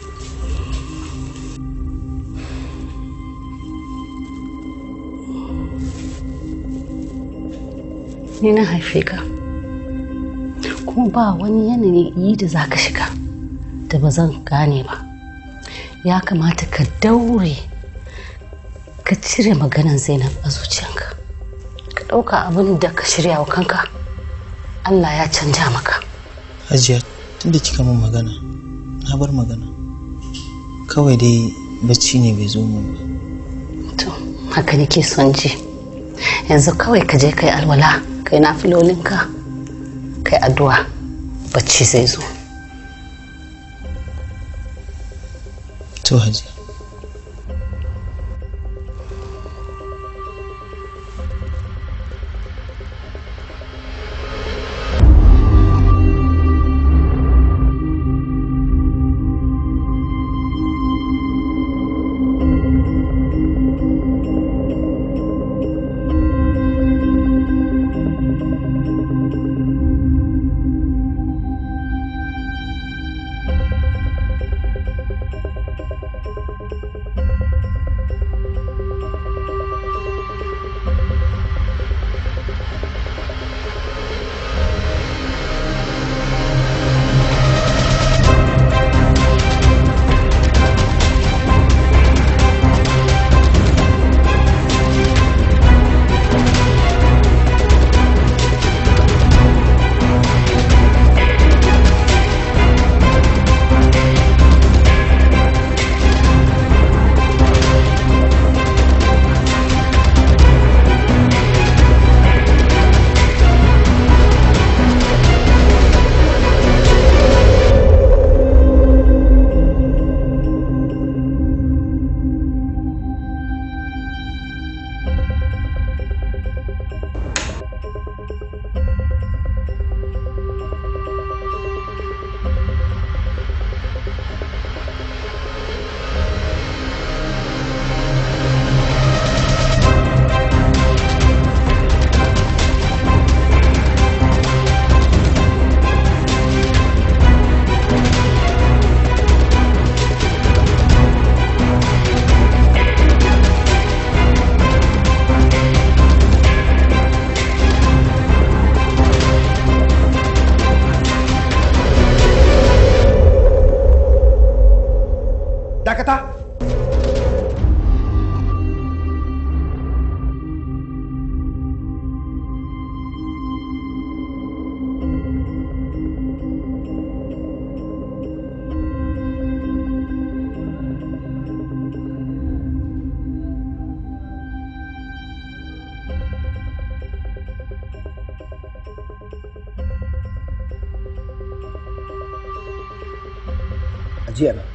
Ni na haife ka, kuma ba wani yanayi da za ka shiga da ba zan gane ba. Ya kamata ka daure ka cire maganan Zainab a zuciyanka. Ka ɗauka abin da ka shirya wa kanka, Allah ya canja maka. hajiya tunda kika min magana na bar magana kawai dai bacci ne bai zo min ba haka nake son ji yanzu kawai ka je kai alwala kai na filolinka kai addu'a bacci zai zo to hajiya ajiya na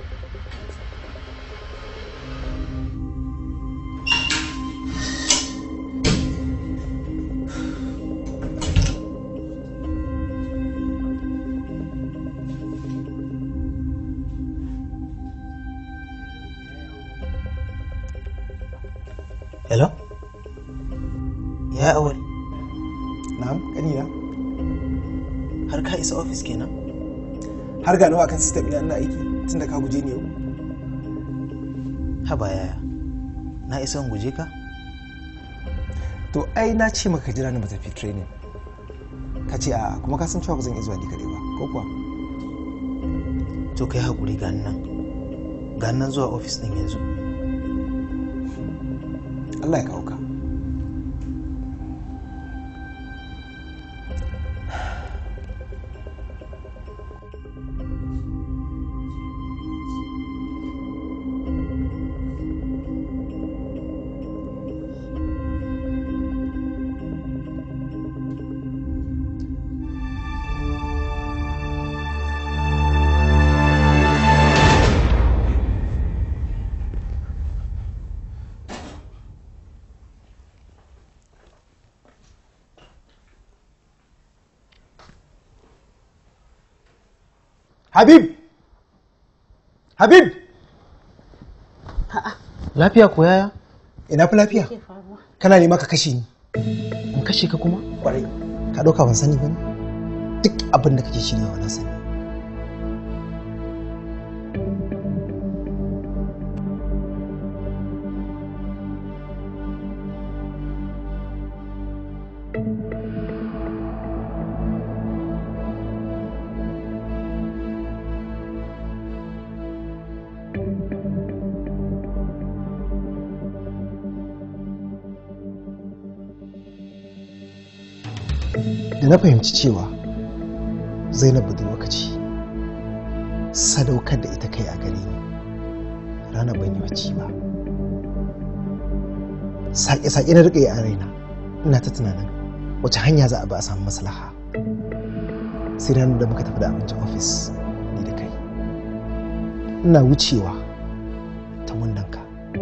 hello ya awal na'am kanina har ka isa ofis kenan har ga nawa kan system ina ina aiki tunda ka guje ni yau haba yaya na isa in guje ka to ai na ce maka jira ni mu tafi training ka ce a kuma ka san cewa ba zan iya zuwa ni kaɗai ba ko kuwa to kai haƙuri ga nan ga nan zuwa ofis ɗin yanzu Allah ya kawo ka Habib! Habib! lafiya ko yaya Ina fi lafiya? Kana nema ka kashe ni. in kashe ka kuma Kwarai. Ka ɗauka ban sani ba ne? Duk abin da kake shiryawa na sani. Da na fahimci cewa Zainab budurwa ce sadaukar da ita kai a gare ni ranar ban yi bacci ba. Saƙe-saƙe na riƙe a raina ina ta tunanin wace hanya za a ba a samu maslaha. Sai ranar da muka tafi da abincin ofis ni da kai. Ina wucewa ta wundanka.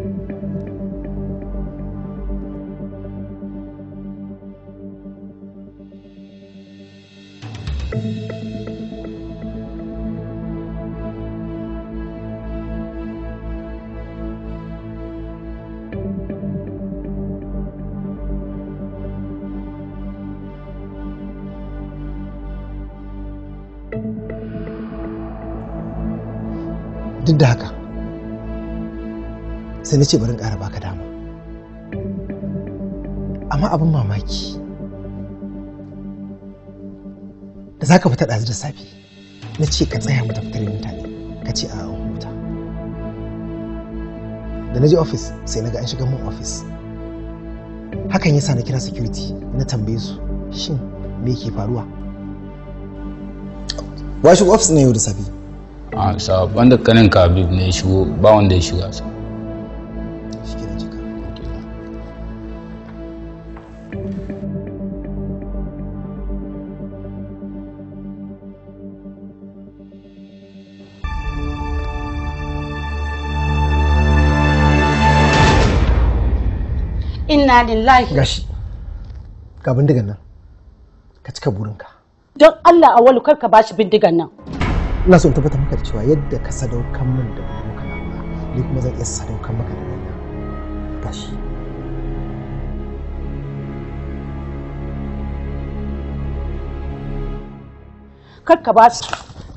duk da haka sai na ce bari in ƙara baka dama amma abin mamaki da za ka fita ɗazu da safe na ce ka tsaya mu tafi tare mutane ka ce a an huta da na je ofis sai na ga an shiga mun ofis hakan yasa na kira security na tambaye su shin me ke faruwa wa shiga ofis na yau da safe a sa wanda kanin ka habib ne ya shigo ba wanda ya shiga sa inna lillahi gashi ga bindigan nan ka cika burinka don Allah awalu kar ka bashi bindigan nan ina so in tabbatar maka da cewa yadda ka sadaukan min da burinka na ba ni kuma zan iya sadaukan maka da wannan gashi kar ka bashi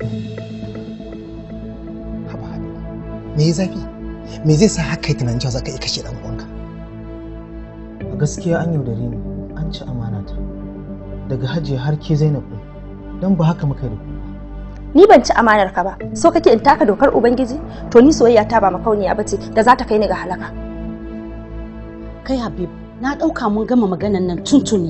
me ya zafi me zai sa haka yi tunanin cewa za ka iya kashe dan uwanka a gaskiya an yaudare ni an ci amanata daga hajiya har ke zainab ɗin don ba haka muka yi da ku Ni ban ci amanar ka ba. So kake in taka dokar Ubangiji? To ni soyayya ta ba makauniya bace da za ta kai ni ga halaka. kai habib na ɗauka mun gama maganan nan tuntuni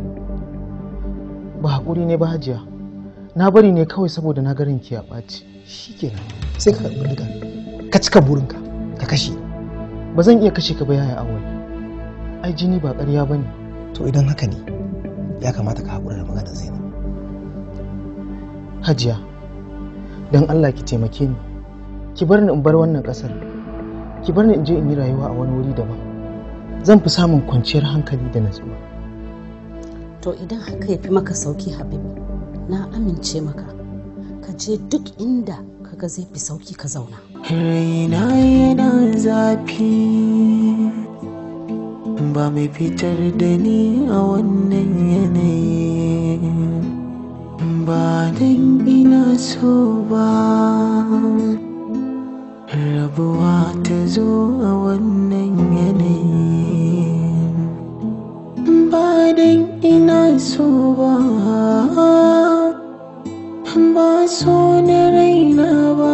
ba haƙuri ne ba hajiya na bari ne kawai saboda na garin ki ya ɓaci shikenan sai ka karɓi bindiga ka cika burinka ka kashe ba zan iya kashe ka ba yaya awal ai jini ba ƙarya ba ne to idan haka ne ya kamata ka haƙura da maganar zainab hajiya don allah ki taimake ni ki bar ni in bar wannan ƙasar ki bar ni in je in yi rayuwa a wani wuri daban zan fi samun kwanciyar hankali da natsuwa to idan haka ya fi maka sauki habibu na amince maka ka je duk inda kaga zai fi sauki ka zauna raina yana zafi ba mai fitar da ni a wannan yanayi ba dan ina so ba rabuwa ta zo a wannan yanayi ba dan ina so ba ba so na raina ba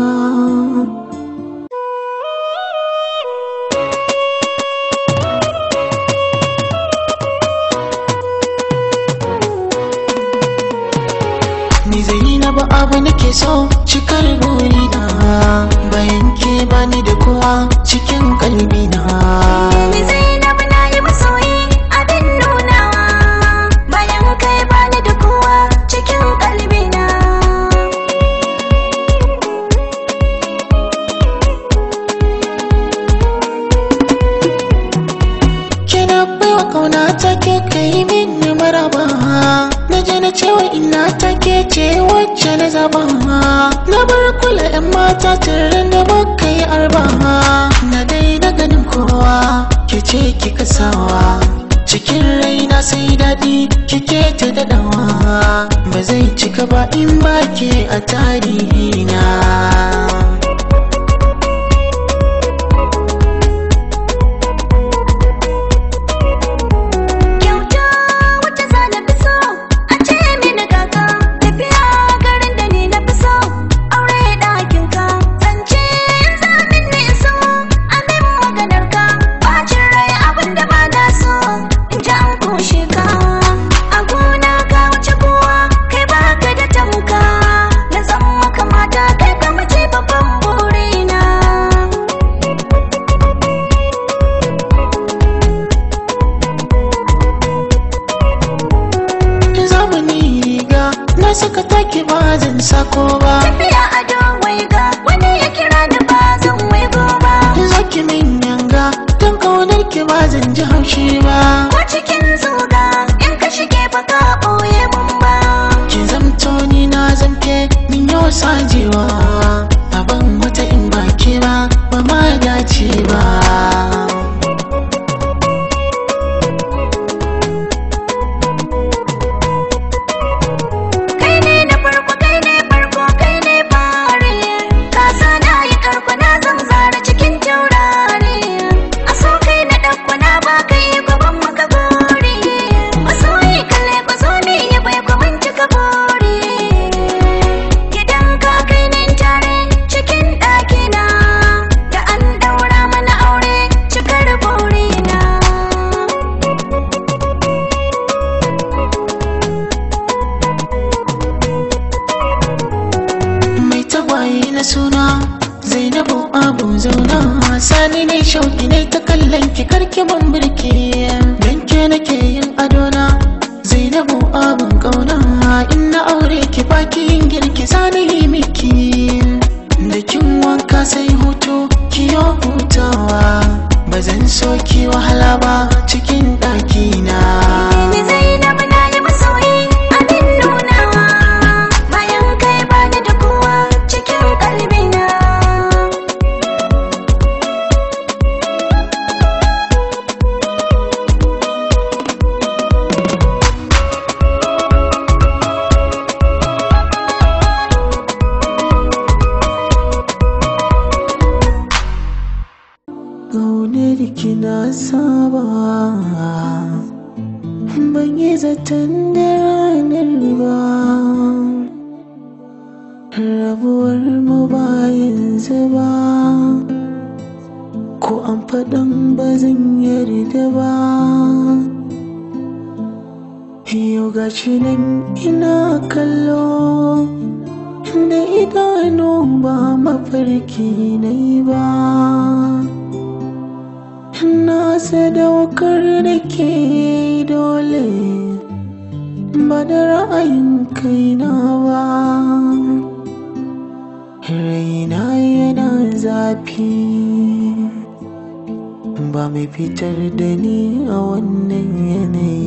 Ni Zainabu abu nake so cikar burina bayan ke bani da kowa cikin kalbina. Ni Zainabu na yi masoyi abin nunawa bayan kai bani da kowa cikin kalbina. Kina baiwa kauna take kai min maraba na je na cewa ina take ce wacce na zaba na bar kula yan mata tare da baka yi arba na daina ganin kowa ke ce kika sawa cikin raina sai daɗi kike ta daɗawa ba zai cika ba in ba ke a tarihina Kyauta wacce za na fi so a ce mini kaka tafiya garin da ni na fi so aure ɗakin ka zance in zamin ne so amin maganar ka bacin rai abin da ba na so in ji an kushe ka a gona ka wuce kowa kai baka da tamka na zan maka mata kai ka mace babban burina zamani riga na saka take ba zan sako ba tafiya a don ga wani ya kira ni ba zan waigo ba zaki min yanga don kaunar ki ba zan ji haushi ba ko cikin zuga in ka shige ba ka ɓoye mun ba ki zamto ni na zamke min yau sajewa abin wata in ba ke ba ba ma dace ba kai ne na farko kai ne farko kai ne fare ka sa na yi karko na zan zara cikin taurari a so kai na ɗauko na ba kai gaban maka gori masoyi kalle ba zo ne ya bai ku mun cika buri gidan ka kai ne tare cikin ɗakina da an ɗaura mana aure cikar burina mai tagwaye na suna zainabu abu zauna sani ne shauki ne ta kallon ki karki ban birki dan ke nake yin adona zainabu abun kauna in na aure ki baki yin girki sani yi miki da kin wanka sai hutu kiyo hutawa ba zan so ki wahala ba cikin ɗakina Ni Zainabu na yi masoyi abin nunawa bayan kai bani da kowa cikin kalbina. Ƙaunar ki na saba ban yi zaton da ranar ba rabuwar mu ba yanzu ba ko an faɗan ba zan yarda ba yau gashi nan ina kallo da idanu ba mafarki na yi ba na sadaukar da ke dole ba da ra'ayin kaina ba raina yana zafi ba mai fitar da ni a wannan yanayi